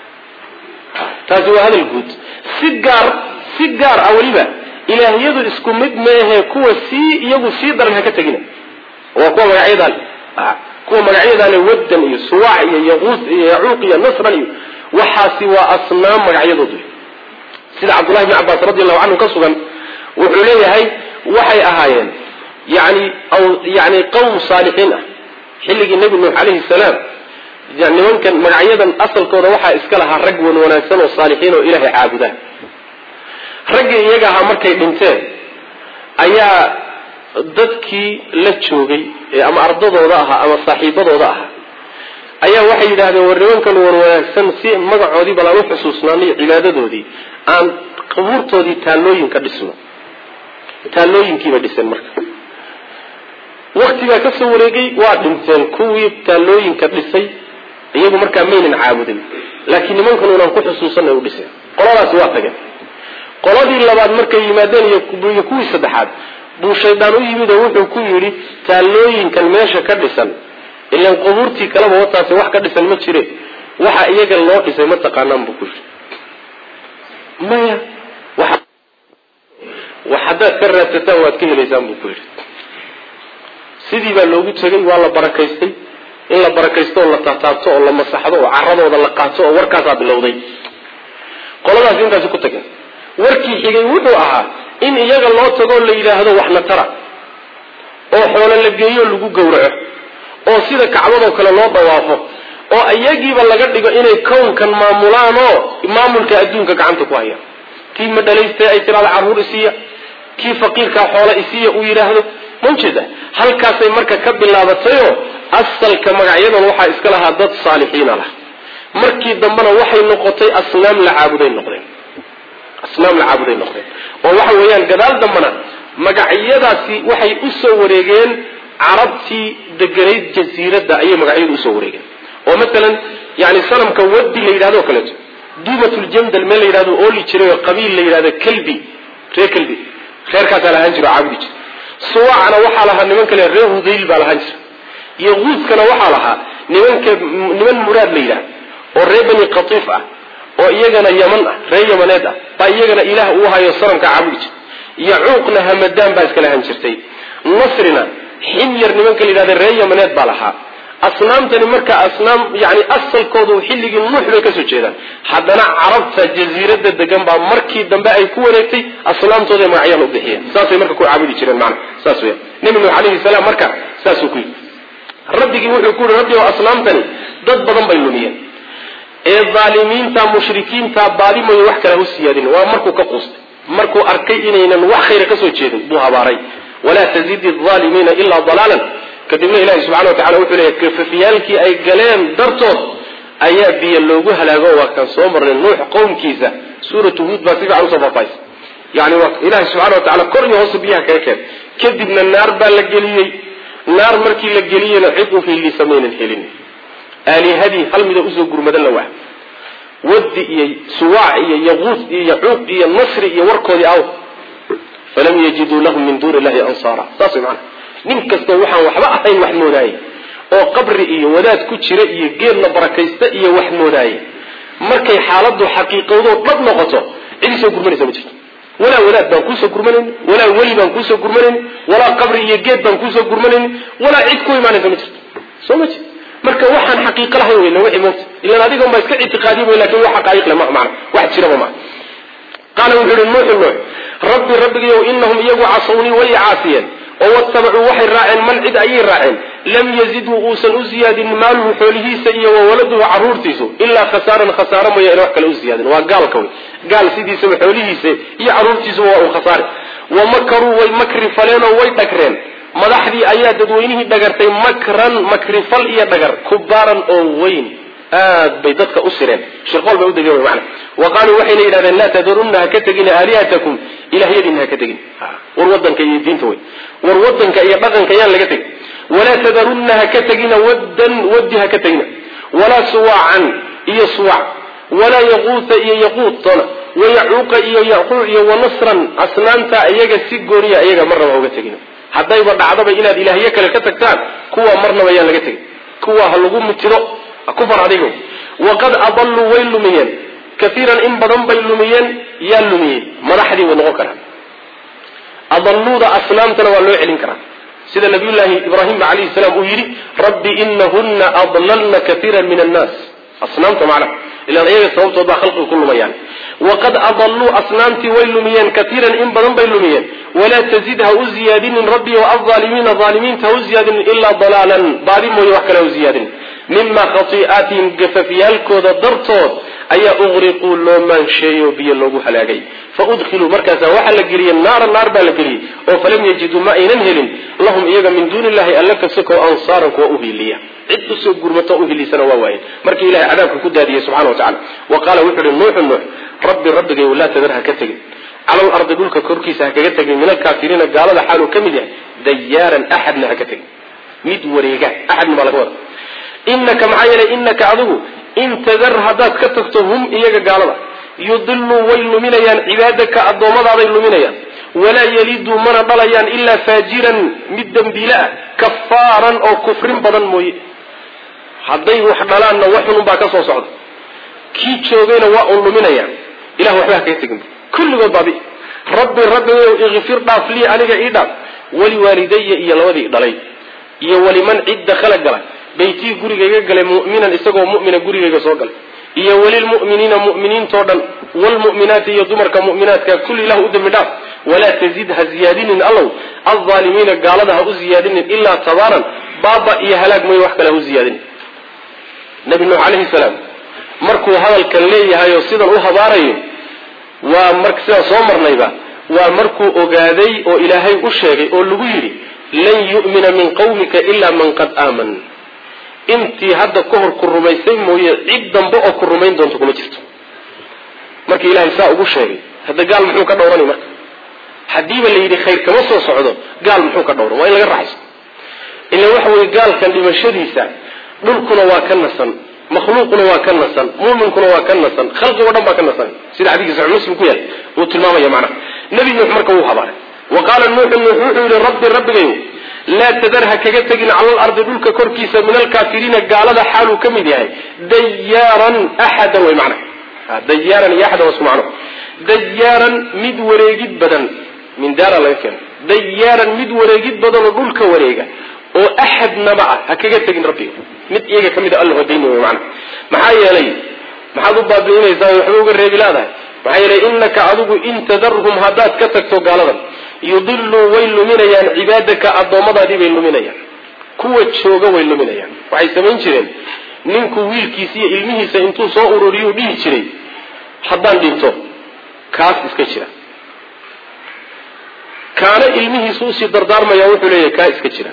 S1: taasi waa hadal guud si gaar si gaar ah weliba ilaahyadu isku mid meehe kuwa sii iyagu sii daran ha ka tegina waa kuwa magacyadaan kuwa magacyadaale waddan iyo suwaac iyo yaquus iyo yacuuq iyo nasran iyo waxaasi waa asnaam magacyadoodu sida cabdullahi bni cabbaas radi allahu canhu ka sugan wuxuu leeyahay waxay ahaayeen yani yani qawm saalixiin ah xilligii nebi nuux calayhi salaam nimankan magacyadan asalkooda waxaa iska lahaa rag wan wanaagsan oo saalixiin oo ilaahay caabuda raggii iyaga ahaa markay dhinteen ayaa dadkii la joogay ama ardadooda ahaa ama saaxiibadooda ahaa ayaa waxay yidhahdeen war nimankan wan wanaagsan si magacoodii bal aan u xusuusnaano iyo cibaadadoodii aan qabuurtoodii taallooyin ka dhisno taallooyinkiibay dhiseen marka waktigaa kasoo wareegay waa dhinteen kuwii taallooyinka dhisay iyagu markaa maynan caabudin laakiin nimankan unaan ku xusuusanna u dhiseen qoladaasi waa tageen qoladii labaad markay yimaadeen iyo kuwii saddexaad buu shaydaan u yimid oo wuxuu ku yidhi taallooyinkan meesha ka dhisan ilan qubuurtii kaleba wataasi wax ka dhisan ma jire waxa iyaga loo dhisay ma taqaanaan buu ku yidhi maya wax haddaad ka raadsataan waad ka helaysaan buu ku yidhi sidii baa loogu tegay waa la barakaystay in la barakaysto oo la taataabto oo la masaxdo oo caradooda la qaato oo warkaasaa bilowday qoladaas intaasi ku tageen warkii xigay wuxuu ahaa in iyaga loo tagoo la yidhaahdo waxna tara oo xoolo la geeyo lagu gowraco oo sida kacbadoo kale loo dhawaafo oo iyagiiba laga dhigo inay kownkan maamulaan oo maamulka adduunka gacanta ku hayaan kii madhalaystay ay tiraada carruur isiiya kii faqiirkaa xoola isiiya uu yidhaahdo maujeeda halkaasay marka ka bilaabatayoo asalka magacyadan waxaa iska lahaa dad saalixiina lah markii dambena waxay noqotay asnaam la caabuday noqdeen asnaam la caabuday noqdeen oo waxa weeyaan gadaal dambena magacyadaasi waxay u soo wareegeen carabtii deganayd jasiiradda ayay magacyadu usoo wareegeen oo masalan yani sanamka wadi la yidhahdo o kaleeto duumatljandal meel la yidhahdo ooli jiray oo qabiil la yidhahdo kelbi reer kelbi reerkaasaa lahaan jiro oo caabudi jira suwacna waxaa lahaa niman kale reer hudayl baa lahaan jira iyo quuskana waxaa lahaa nimanka niman muraad la yidhahdo oo reer bani qatiif ah oo iyagana yaman ah reer yamaneed ah baa iyagana ilaah uu hayo sanamka caabudi jira yacuuqna hamadaan baa iska lahaan jirtay nasrina ximyar nimanka la yidhahda reer yamaneed baa lahaa asnaamtani marka asnaam yani asalkoodu xilligii nuux bay kasoo jeedaan haddana carabta jasiirada degan baa markii dambe ay ku wareegtay asnaamtooda magacyaan u bixiyeen saasay marka ku caabudi jireen maana saas weya nebi nuux alayhi salaam marka saasuu ku yidhi rabbigii wuxuu ku yihi rabbi oo asnaamtani dad badan bay lumiyeen ee dhaalimiinta mushrikiinta baadimayo wax kale hu siyaadin waa markuu ka quustay markuu arkay inaynan wax khayra kasoo jeedin buu habaaray walaa tazidi alaalimiina ilaa dalaalan kadibna ilahi subxana wa tacala wuxuu leeyahy kafafyaalkii ay galeen dartood ayaa biyo loogu halaago waa kaan soo marnay nuux qowmkiisa suuratu huud baa si fiican usoo faafaysa yani waa ilahi subxana wa tacala kor iyo hoose biyaha kaga keen kadibna naar baa la geliyey naar markii la geliyeyna cid u hiilisa maynan helin aalihadii hal mida usoo gurmadan la waa wadi iyo suwaac iyo yaquud iyo yacuuq iyo nasri iyo warkoodii aw falam yajiduu lahum min duuni illahi ansaara saas way macana nin kastoo waxaan waxba ahayn wax moodaayey oo qabri iyo wadaad ku jira iyo geedna barakaysta iyo wax moodaayey markay xaaladu xaqiiqowdoo dhab noqoto cidi soo gurmanaysa ma jirto walaa wadaad baan kuusoo gurmanayn walaa weli baan kuusoo gurmanayn walaa qabri iyo geed baan kuusoo gurmanayn walaa cid ku imaanaysa ma jirto soo ma jirto marka waxaan xaqiiqo lahayn weyna wixii moogta ilan adiga ma iska ictiqaadiy wey lakin wax xaqaa'iq le maha macana wax jiraba maha qaala wuxuu yihi nuuxu nuux rabbi rabbigayow inahum iyagu casawnii way caasiyeen oo watabacuu waxay raaceen man cid ayay raaceen lam yazidhu uusan u ziyaadin maaluhu xoolihiisa iyo wawaladuhu caruurtiisu ilaa khasaaran khasaaro mooya ina wax kale u ziyaadin waa gaalka wey gaal sidiisaba xoolihiisa iyo caruurtiisuba waa uu khasaari wa makaruu way makri faleenoo way dhagreen madaxdii ayaa dadweynihii dhagartay makran makrifal iyo dhagar kubaaran oo weyn aad bay dadka u sireen shirqool bay udegeen wy mana wa qaaluu waxayna yidhahdeen laa tadarunna ha ka tegina aalihatakum ilahyadiina ha ka tegin war wadanka iyo diinta wey war wadanka iyo dhaqanka yaan laga tegin walaa tadarunna ha ka tegina waddan waddi ha ka tegina walaa suwaacan iyo suwac walaa yaquuta iyo yaquutona wayacuuqa iyo yaquuc iyo wanasran asnaamta iyaga si gooniya iyaga marnaba ha uga tegina haddayba dhacdaba inaad ilaahyo kale ka tagtaan kuwa marnaba yaan laga tegin kuwa ha lagu mutido kufar adigo waqad adalluu way lumiyeen kaiiran in badan bay lumiyeen yaa lumiyey madaxdii way noqon karaan adalluuda asnaamtana waa loo celin karaa sida nabiyullaahi ibraahim alayhi salaam uu yidhi rabbi inahuna adlalna kaiira min annaas asnaamta macnaha ilaan iyaga sababtood baa khalqiga ku lumayaan waqad adalluu asnaamtii way lumiyeen kaiiran in badan bay lumiyeen walaa tazid ha u ziyaadinin rabbi o alaalimiina aalimiinta ha u ziyaadinin ilaa dalaalan baadi mooye wax kale ha u ziyaadinin mima khatii'aatihim gafafyaalkooda dartood ayaa uqriquu loo maansheeyo biyo loogu halaagay fa udkhiluu markaasaa waxaa la geliyey naara naar baa la geliyey oo falam yajiduu ma aynan helin lahum iyaga min duuni illahi alla kasoko ansaaran kuwa uhiliya cid usoo gurmato uhilisana waa waayen markii ilahay cadaabka ku daadiyey subxana wa tacala wa qaala wuxuu uhi nuuxu nuux rabbi rabbigayow laa tadar ha ka tegin cala lardi dhulka korkiisa ha kaga tegin min alkaafiriina gaalada xaaluu ka mid yahay dayaaran axadna ha ka tegin mid wareega axadna baa laga wada inaka maxaa yeelay inaka adigu in tadar haddaad ka tagto hum iyaga gaalada yudiluu way luminayaan cibaadaka addoommadaabay luminayaan walaa yaliduu mana dhalayaan ilaa faajiran mid dembiile ah kafaaran oo kufrin badan mooye hadday wax dhalaanna waxunun baa ka soo socda kii joogayna waa un luminayaan ilah waxba ha kaga tegin kulligood baabi rabbi rabbigayow ikfir dhaaf lii aniga ii dhaaf waliwaalidaya iyo labadii dhalay iyo waliman cid dakhala gala baytii gurigayga galay mu'minan isagoo mu'mina gurigayga soo galay iyo walilmu'miniina mu'miniintoo dhan wlmu'minaati iyo dumarka mu'minaadka kulli ilah u dembi dhaaf walaa tazid ha ziyaadinin allow alaalimiina gaalada ha u ziyaadinin ilaa tabaaran baaba iyo halaag mooye wax kale ha u ziyaadinin nabi nuux calayhi salaam markuu hadalkan leeyahay oo sidan u habaarayo waa mar sidaan soo marnayba waa markuu ogaaday oo ilaahay u sheegay oo lagu yidhi lan yu'mina min qawmika ilaa man qad aaman intii hadda ka hor ku rumaysay mooye cid dambe oo ku rumayn doonto kuma jirto markii ilahay saa ugu sheegay hadda gaal muxuu ka dhowranay marka haddiiba la yidhi khayr kama soo socdo gaal muxuu ka dhowran waa in laga raxaysto ila waxa weye gaalkan dhimashadiisa dhulkuna waa ka nasan makhluuquna waa ka nasan muuminkuna waa ka nasan khalqigo dhan baa ka nasan sida xadiiska saxix muslim ku yaal uu tilmaamaya macnaha nebi nuux marka wuu habaaray wa qaala nuuxu nuux wuxuu yihi rabbi rabbigayo laa tadar ha kaga tegin cala alardi dhulka korkiisa min alkaafiriina gaalada xaaluu ka mid yahay dayaaran axadan way macna dayaaran iyo axadan waa isku macno dayaaran mid wareegid badan min daara laga keeno dayaaran mid wareegid badan oo dhulka wareega oo axadnaba ah ha kaga tegin rabbiga mid iyaga ka mid a alla hodayni way macna maxaa yeelay maxaad u baabi'inaysaa waxba uga reebi laadahay maxaa yeelay inaka adigu in tadarhum haddaad ka tagto gaaladan yudiluu way luminayaan cibaadaka addoommadaadii bay luminayaan kuwa jooga way luminayaan waxay samayn jireen ninku wiilkiisa iyo ilmihiisa intuu soo ururiyuu dhihi jiray haddaan dhinto kaas iska jira kaana ilmihiisu usii dardaarmaya wuxuu leeyahay kaa iska jira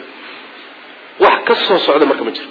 S1: wax ka soo socda marka ma jiro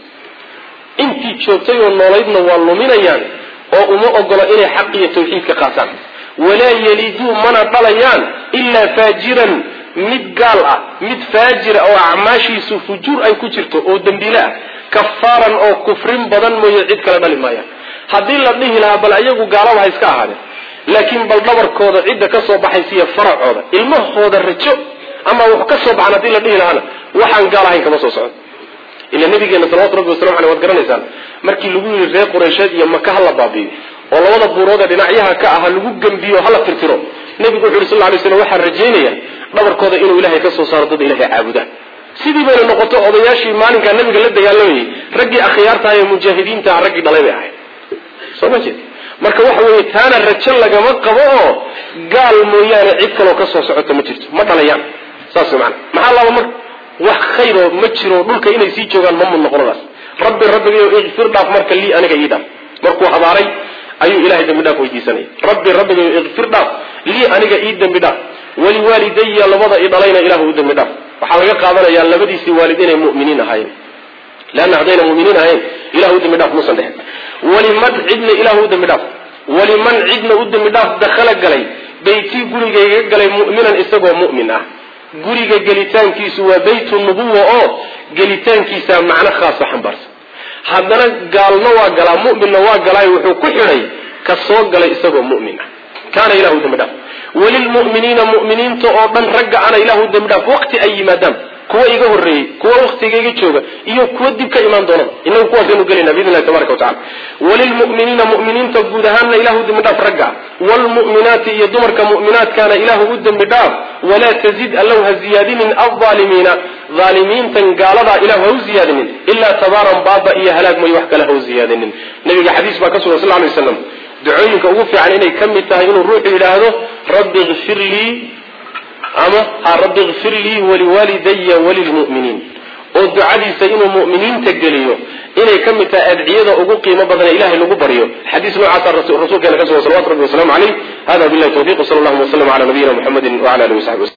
S1: intii joogtay oo noolaydna waa luminayaan oo uma ogola inay xaq iyo tawxiidka qaataan walaa yeliduu mana dhalayaan ilaa faajiran mid gaal ah mid faajira oo acmaashiisu fujuur ay ku jirto oo dembiile ah kafaaran oo kufrin badan mooye cid kale dhali maayaan haddii la dhihi lahaa bal ayagu gaalaba ha iska ahaadeen laakiin bal dhabarkooda cidda ka soo baxaysiiyo faracooda ilmahooda rajo ama wax ka soo baxan haddii la dhihi lahaana waxaan gaal ahayn kama soo socdo ila nabigeena salawatu rabbi waslamu aleh waad garanaysaan markii lagu yidhi reer qureysheed iyo maka hala baabi'iyo oo labada buurood ee dhinacyaha ka aha lagu gembiyo hala tirtiro nebigu wuxu yhi sal lay slam waxaan rajaynaya dhabarkooda inuu ilahay ka soo saaro dad ilahay caabuda sidii bayna noqoto odayaashii maalinkaa nabiga la dagaalamayay raggii akhyaartaha ee mujaahidiintaha raggii dhalay bay ahayd soo ma jeed marka waxa weeye taana rajo lagama qabo oo gaal mooyaane cid kaloo ka soo socoto ma jirto ma dhalayaan saas mana maxaa laba marka wax khayroo ma jiro dhulka inay sii joogaan ma mud noqonadaas rabbi rabbigayo ikfir dhaaf marka lii aniga ii dhaaf markuu habaaray ayuu ilahay dembi dhaaf weydiisanaya rabbi rabbigayo ikfir dhaaf lii aniga ii dembi dhaaf waliwaalidaya labada i dhalayna ilahu u dembi dhaaf waxaa laga qaadanayaa labadiisii waalid inay mu'miniin ahaayeen leanna haddayna mu'miniin ahayn ilahu u dembi dhaaf muusan dhehen waliman cidna ilahu u dembi dhaaf waliman cidna u dembi dhaaf dakhala galay beytii gurigayga galay mu'minan isagoo mu'min ah guriga gelitaankiisu waa beytu nubuwa oo gelitaankiisa macno khaasa xambaarsan haddana gaalna waa galaa mu'minna waa galaayo wuxuu ku xidhay ka soo galay isagoo mu'min ah kaana ilahu dembi dhaaf walilmu'miniina mu'miniinta oo dhan ragga ana ilahu dembi dhaaf waqti ay yimaadaan kuwa iga horreeyey kuwa waktigayga jooga iyo kuwa dib ka imaan doonada inagu kuwaasaynu gelayna biidn illahi tabaraka watacala walilmu'miniina mu'miniinta guud ahaanna ilahu dembi dhaaf ragga waalmu'minaati iyo dumarka mu'minaadkaana ilahu u dembi dhaaf walaa tazid allow ha ziyaadinin aldaalimiina aalimiintan gaaladaa ilahu ha u ziyaadinin ilaa tabaaran baaba iyo halaag mooye wax kale ha u ziyaadinin nabiga xadiis baa ka sugan sal lay waslam ducooyinka ugu fiican inay ka mid tahay inuu ruuxu yidhaahdo rabbi ikfir lii ama ha rabbi ikfir lii waliwaalidaya walilmu'miniin oo ducadiisa inuu mu'miniinta geliyo inay ka mid tahay adciyada ugu qiimo badan ilahay lagu baryo xadiis noocaasa rasuulkeena ka sugan salawatu rabbi waslamu caleyh hada billahi tawfiq sal allahuma waslm ala nabiyina muxamedi wala alihi wasaxbi